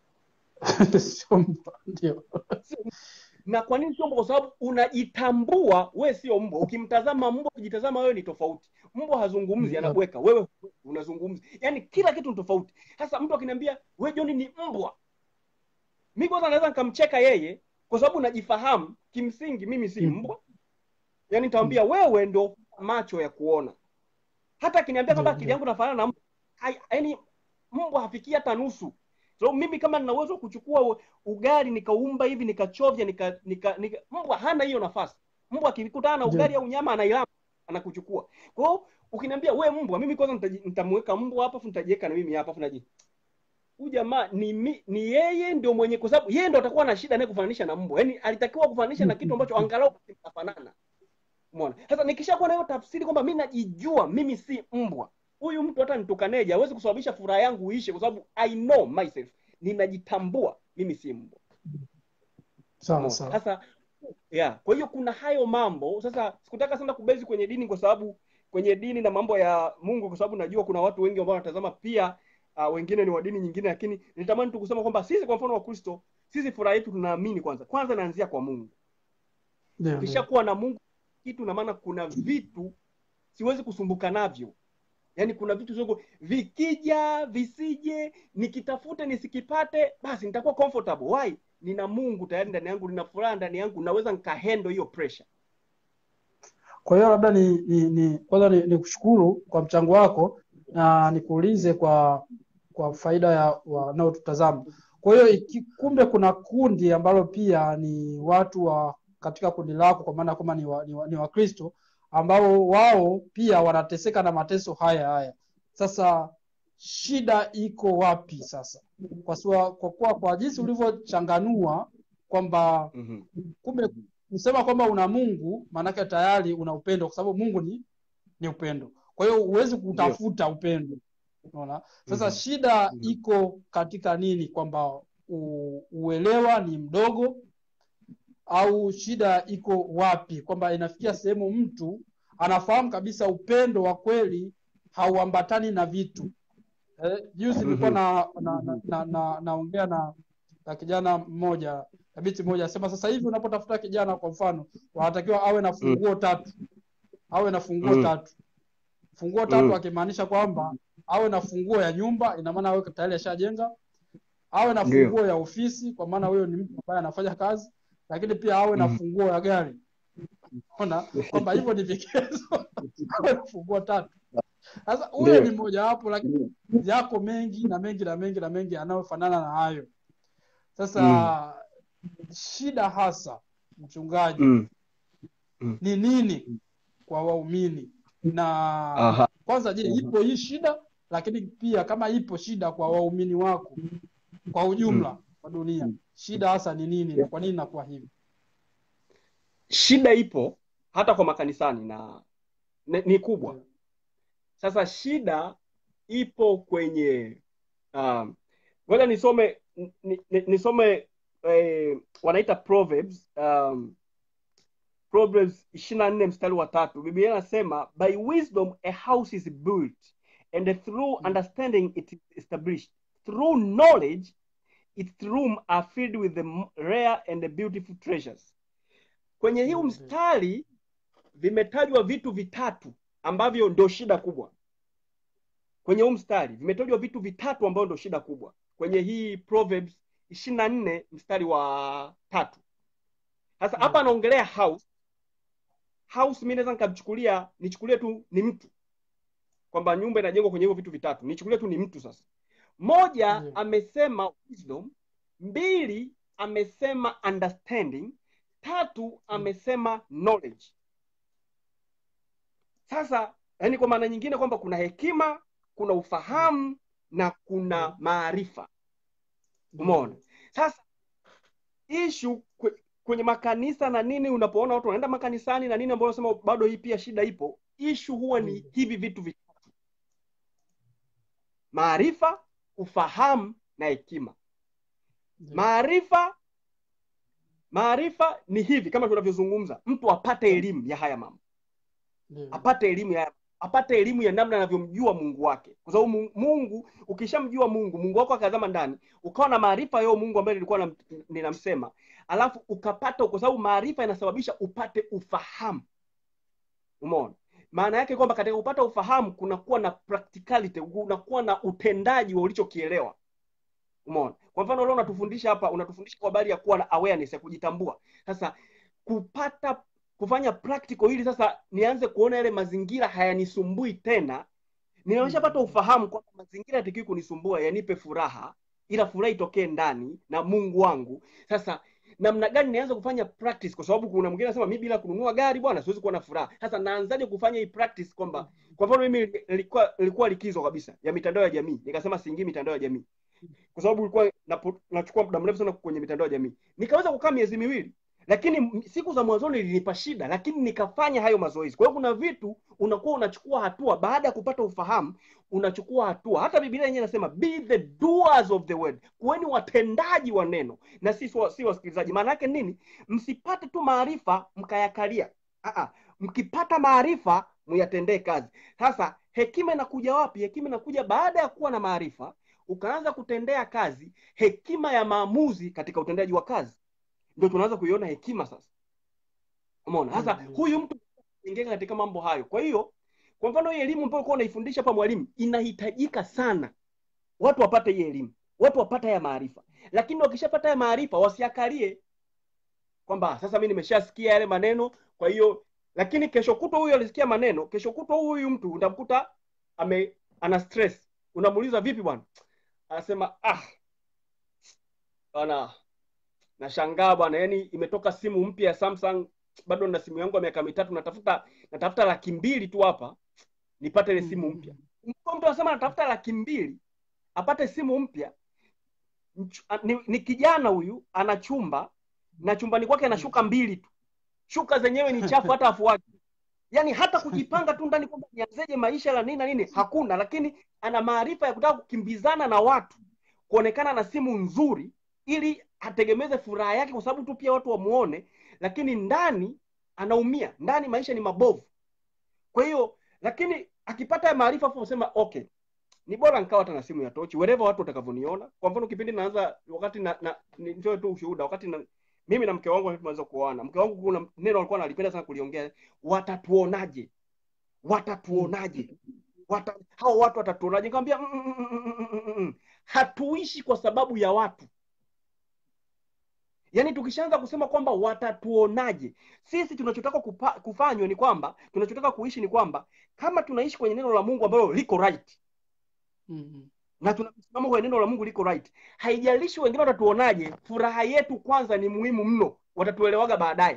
S1: sio mbwa, ndio
S2: na kwa nini sio mbwa kwa sababu unajitambua wewe sio mbwa ukimtazama mbwa ukijitazama wewe ni tofauti mbwa hazungumzi
S1: Ndio.
S2: anabweka wewe unazungumza yaani kila kitu ni tofauti sasa mtu akiniambia we john ni mbwa mi kwanza naweza nikamcheka yeye kwa sababu najifahamu kimsingi mimi si
S1: Mm.
S2: mbwa yaani nitamwambia wewe ndo macho ya kuona hata akiniambia kwamba
S1: Ndio,
S2: akili
S1: ndio.
S2: yangu nafanana na mbwa hai- yaani mbwa hafikii hata nusu so mimi kama nina uwezo wa kuchukua u- ugali nikaumba hivi nikachovya nika, nika, nika mbwa hana hiyo nafasi mbwa akikutana na
S1: Ndio.
S2: ugali au nyama anailamba anakuchukua kwa hiyo ukiniambia we mbwa mimi kwanza nitaji- nitamweka mbwa hapa afu nitajiweka na mimi hapa afu naji huyu jamaa ni, mi, ni yeye ndio mwenye kwa sababu yeye ndio atakuwa na shida naye kufananisha na mbwa yaani alitakiwa kufananisha na kitu ambacho angalau kinafanana umeona sasa nikishakuwa na hiyo tafsiri kwamba mi najijua mimi si mbwa huyu mtu hata nitukaneje hawezi kusababisha furaha yangu iishe kwa sababu i know myself ninajitambua mimi si mbwa
S1: sawa
S2: Umeona?
S1: sawa
S2: sasa yeah kwa hiyo kuna hayo mambo sasa sikutaka sana kubezi kwenye dini kwa sababu kwenye dini na mambo ya mungu kwa sababu najua kuna watu wengi ambao wanatazama pia uh, wengine ni wa dini nyingine lakini nitamani tu kusema kwamba sisi kwa mfano wa kristo sisi furaha yetu tunaamini kwanza kwanza naanzia kwa mungu
S1: ndio ndio
S2: ukishakuwa na mungu kitu na maana kuna vitu siwezi kusumbuka navyo yaani kuna vitu siwezi ku- vikija visije nikitafute nisikipate basi nitakuwa comfortable why nina mungu tayari ndani yangu nina furaha ndani yangu naweza nikahendo hiyo pressure
S1: Kwa hiyo labda ni, ni, ni kwanza ni, ni kushukuru kwa mchango wako na nikuulize kwa kwa faida ya wanaotutazama. Kwa hiyo iki- kumbe kuna kundi ambalo pia ni watu wa katika kundi lako, kwa maana kwamba ni wa, ni wa, ni Wakristo ambao wao pia wanateseka na mateso haya haya. Sasa shida iko wapi sasa? Kwa sua, kwa kuwa kwa jinsi ulivyochanganua kwamba
S2: mm-hmm.
S1: kumbe kusema kwamba una Mungu maanake tayari una upendo, kwa sababu Mungu ni ni upendo. Kwa hiyo huwezi kutafuta upendo, unaona. Sasa
S2: Mhm.
S1: shida
S2: Mhm.
S1: iko katika nini? Kwamba u, uelewa ni mdogo, au shida iko wapi? Kwamba inafikia sehemu mtu anafahamu kabisa upendo wa kweli hauambatani na vitu. Eh, juzi nilikuwa
S2: Mhm.
S1: na na na, na, na, naongea na na kijana mmoja na binti mmoja asema sasa hivi unapotafuta kijana kwa mfano wanatakiwa awe na funguo tatu awe na funguo
S2: Mm.
S1: tatu funguo tatu
S2: Mm.
S1: akimaanisha kwamba awe na funguo ya nyumba ina maana awe tayari ashajenga awe na
S2: Ndio.
S1: funguo ya ofisi kwa maana huyo ni mtu ambaye anafanya kazi lakini pia awe na
S2: Mm.
S1: funguo ya gari ona kwamba hivyo ni vigezo awe na funguo tatu sasa huyo
S2: Ndio.
S1: ni mojawapo lakini yako mengi na mengi na mengi na mengi yanayofanana na hayo sasa shida hasa mchungaji
S2: Mm.
S1: ni nini kwa waumini na
S2: Aha.
S1: kwanza je ipo hii shida lakini pia kama ipo shida kwa waumini wako kwa ujumla wa dunia shida hasa ni nini na kwa nini inakuwa hivi
S2: Shida ipo hata kwa makanisani na ni, ni kubwa. Sasa shida ipo kwenye um, ngoja nisome ni, ni, nisome eh, wanaita Proverbs um, Proverbs 24 mstari wa tatu. Biblia inasema by wisdom a house is built and through understanding it is established. Through knowledge its room are filled with the rare and the beautiful treasures. Kwenye hii
S1: Mhm.
S2: mstari vimetajwa vitu vitatu ambavyo ndio shida kubwa. Kwenye huu mstari vimetajwa vitu vitatu ambavyo ndio shida kubwa kwenye hii Proverbs 24 mstari wa tatu. Sasa hapa
S1: Mhm.
S2: anaongelea house. House mimi naweza nikamchukulia nichukulie tu ni mtu kwamba nyumba inajengwa kwenye hivyo vitu vitatu, nichukulie tu ni mtu sasa. Moja
S1: Ndio.
S2: amesema wisdom, mbili amesema understanding, tatu amesema knowledge. Sasa yani kwa maana nyingine kwamba kuna hekima, kuna ufahamu na kuna maarifa. Umeona? Sasa ishu kwe- kwenye makanisa na nini, unapoona watu wanaenda makanisani na nini, ambao unasema bado hii pia shida ipo, ishu huwa ni
S1: Mm.
S2: hivi vitu vitatu: maarifa, ufahamu na hekima.
S1: Ndio.
S2: Maarifa, maarifa ni hivi kama tunavyozungumza, mtu apate elimu ya haya mambo,
S1: Ndio.
S2: apate elimu ya apate elimu ya namna anavyomjua Mungu wake, kwa sababu Mu- Mungu, ukishamjua Mungu, Mungu wako akazama ndani, ukawa na maarifa yao Mungu ambaye nilikuwa nam- ninamsema, alafu ukapata, kwa sababu maarifa inasababisha upate ufahamu. Umeona? Maana yake kwamba katika kupata ufahamu kunakuwa na practicality, kunakuwa na utendaji wa ulichokielewa. Umeona? Kwa mfano leo unatufundisha hapa, unatufundisha kwa habari ya kuwa na awareness ya kujitambua. Sasa kupata kufanya practical ili sasa nianze kuona yale mazingira hayanisumbui tena. Nimeshapata ufahamu kwamba mazingira yatakiwi kunisumbua, yanipe furaha, ila furaha itokee ndani na Mungu wangu. Sasa namna gani nianze kufanya practice? Kwa sababu kuna mwingine anasema mimi bila kununua gari bwana siwezi kuwa na furaha. Sasa naanzaje kufanya hii practice kwamba kwa mfano mimi nilikuwa nilikuwa likizo kabisa ya mitandao ya jamii, nikasema siingii mitandao ya jamii kwa sababu ilikuwa napo- nachukua muda mrefu sana kwenye mitandao ya jamii. Nikaweza kukaa miezi miwili, lakini m- siku za mwanzoni ilinipa shida, lakini nikafanya hayo mazoezi. Kwa hiyo kuna vitu unakuwa unachukua hatua baada ya kupata ufahamu, unachukua hatua. Hata Biblia yenyewe inasema be the doers of the word, kuweni watendaji wa neno na si si wa- si wasikilizaji. Maana yake nini? Msipate tu maarifa mkayakalia. Aa, mkipata maarifa muyatendee kazi. Sasa hekima inakuja wapi? Hekima inakuja baada ya kuwa na maarifa ukaanza kutendea kazi hekima ya maamuzi katika utendaji wa kazi, ndio tunaanza kuiona hekima sasa. Umeona? Sasa
S1: Mm.
S2: huyu mtu ingeka katika mambo hayo. Kwa hiyo, kwa mfano hii elimu ambayo ulikuwa unaifundisha hapa mwalimu, inahitajika sana watu wapate hii elimu, watu wapate haya maarifa, lakini wakishapata haya maarifa wasiakalie kwamba sasa mimi nimeshasikia yale maneno, kwa hiyo lakini kesho kutwa huyu alisikia maneno, kesho kutwa huyu mtu utamkuta ame ana stress. Unamuuliza vipi bwana? Anasema ah, bwana nashangaa bwana, yani imetoka simu mpya ya Samsung, bado na simu yangu ya miaka mitatu, natafuta natafuta laki mbili tu hapa nipate ile simu mpya. Mtu mtu anasema anatafuta laki mbili apate simu mpya. Mch- a- Ni, ni kijana huyu ana chumba na chumbani kwake ana shuka mbili tu, shuka zenyewe ni chafu hata afuaji yani hata kujipanga tu ndani kwamba nianzeje maisha la nini na nini hakuna, lakini ana maarifa ya kutaka kukimbizana na watu, kuonekana na simu nzuri ili ategemeze furaha yake, kwa sababu tu pia watu wamuone, lakini ndani anaumia, ndani maisha ni mabovu. Kwa hiyo lakini akipata ya maarifa afu usema okay, ni bora nikawa hata na simu ya tochi wherever watu watakavyoniona. Kwa mfano kipindi naanza, wakati na, na nitoe tu ushuhuda, wakati na, mimi na mke wangu tumeweza kuoana, mke wangu kuna neno alikuwa analipenda sana kuliongea, watatuonaje? Watatuonaje? wata, hao watu watatuonaje? Nikamwambia mm, mm, mm, mm, mm, mm, mm. hatuishi kwa sababu ya watu. Yaani tukishaanza kusema kwamba watatuonaje, sisi tunachotaka kupa, kufanywa ni kwamba tunachotaka kuishi ni kwamba kama tunaishi kwenye neno la Mungu ambalo liko right
S1: Mm.
S2: na tunasimama kwenye neno la Mungu liko right, haijalishi wengine watatuonaje, furaha yetu kwanza ni muhimu mno, watatuelewaga baadaye.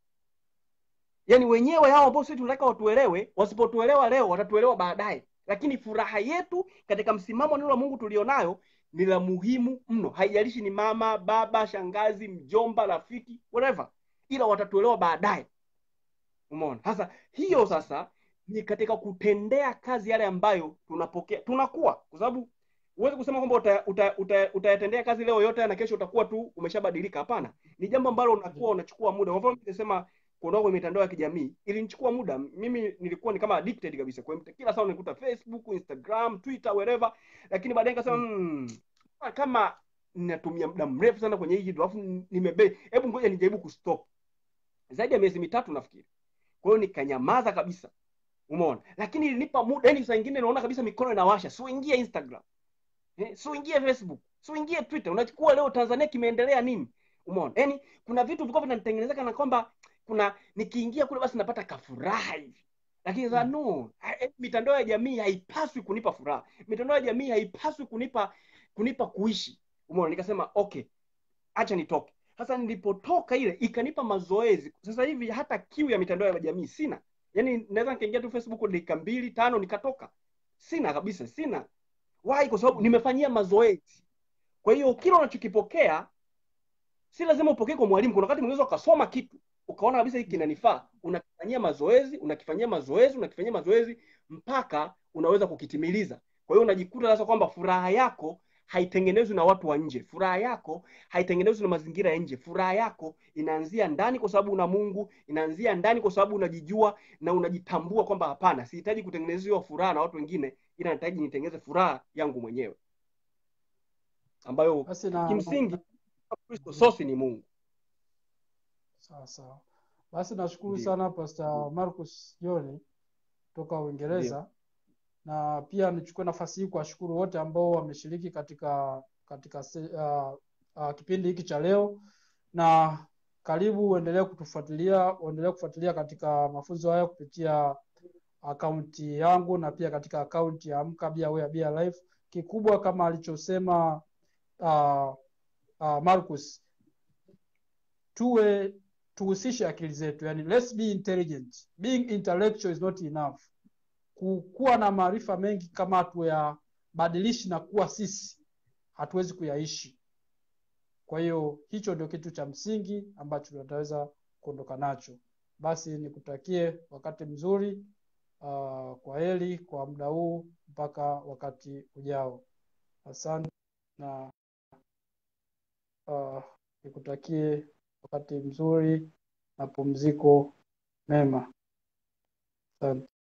S2: Yaani wenyewe hao ambao sisi tunataka watuelewe, wasipotuelewa leo watatuelewa baadaye, lakini furaha yetu katika msimamo wa neno la Mungu tulionayo ni la muhimu mno, haijalishi ni mama, baba, shangazi, mjomba, rafiki, whatever, ila watatuelewa baadaye. Umeona? Sasa hiyo sasa ni katika kutendea kazi yale ambayo tunapokea, tunakuwa, kwa sababu huwezi kusema kwamba uta, uta, uta, utayatendea kazi leo yote na kesho utakuwa tu umeshabadilika. Hapana, ni jambo ambalo unakuwa unachukua muda. Kwa mfano, nimesema kuondoka kwenye mitandao ya kijamii ilinichukua muda. Mimi nilikuwa ni kama addicted kabisa, kwa hiyo kila saa nikuta Facebook, Instagram, Twitter, wherever, lakini baadaye nikasema hmm, kama ninatumia muda mrefu sana kwenye hii kitu alafu nimebe, hebu ngoja nijaribu kustop. Zaidi ya miezi mitatu nafikiri. Kwa hiyo nikanyamaza kabisa. Umeona? Lakini ilinipa muda, yani saa nyingine naona kabisa mikono inawasha. Si uingie Instagram. Eh, si uingie Facebook. Si uingie Twitter. Unachukua leo Tanzania kimeendelea nini? Umeona? Yaani kuna vitu vilikuwa vinanitengenezeka kana kwamba kuna nikiingia kule basi napata kafuraha hivi. Lakini sasa no, eh, mitandao ya jamii haipaswi kunipa furaha. Mitandao ya jamii haipaswi kunipa kunipa kuishi. Umeona? Nikasema okay, acha nitoke. Sasa nilipotoka ile ikanipa mazoezi. Sasa hivi hata kiu ya mitandao ya jamii sina. Yaani naweza nikaingia tu Facebook dakika mbili tano nikatoka. Sina kabisa, sina. Why? Kwa sababu nimefanyia mazoezi. Kwa hiyo kile unachokipokea si lazima upokee kwa mwalimu. Kuna wakati unaweza ukasoma kitu ukaona kabisa hiki kinanifaa, unakifanyia mazoezi, unakifanyia mazoezi, unakifanyia mazoezi mpaka unaweza kukitimiliza. Kwa hiyo unajikuta sasa kwamba furaha yako haitengenezwi na watu wa nje. Furaha yako haitengenezwi na mazingira ya nje. Furaha yako inaanzia ndani, kwa sababu una Mungu. Inaanzia ndani, kwa sababu unajijua na unajitambua kwamba hapana, sihitaji kutengenezewa furaha na watu wengine, ila nahitaji nitengeneze furaha yangu mwenyewe, ambayo
S1: Basi na
S2: kimsingi Kristo sosi ni Mungu.
S1: sawa sawa. Basi nashukuru
S2: Ndio.
S1: sana Pastor Marcus John kutoka Uingereza, na pia nichukue nafasi hii kuwashukuru wote ambao wameshiriki katika katika se, uh, uh, kipindi hiki cha leo, na karibu uendelee kutufuatilia, uendelee kufuatilia katika mafunzo haya kupitia akaunti yangu na pia katika akaunti ya Amka Bia Wea Bia Life. Kikubwa kama alichosema uh, uh, Marcus, tuwe tuhusishe akili zetu, yani let's be intelligent. Being intellectual is not enough. Kuwa na maarifa mengi kama hatuyabadilishi na kuwa sisi, hatuwezi kuyaishi. Kwa hiyo hicho ndio kitu cha msingi ambacho tutaweza kuondoka nacho. Basi nikutakie wakati mzuri. Uh, kwa heri kwa muda huu mpaka wakati ujao. Asante na uh, nikutakie wakati mzuri na pumziko mema. Asante.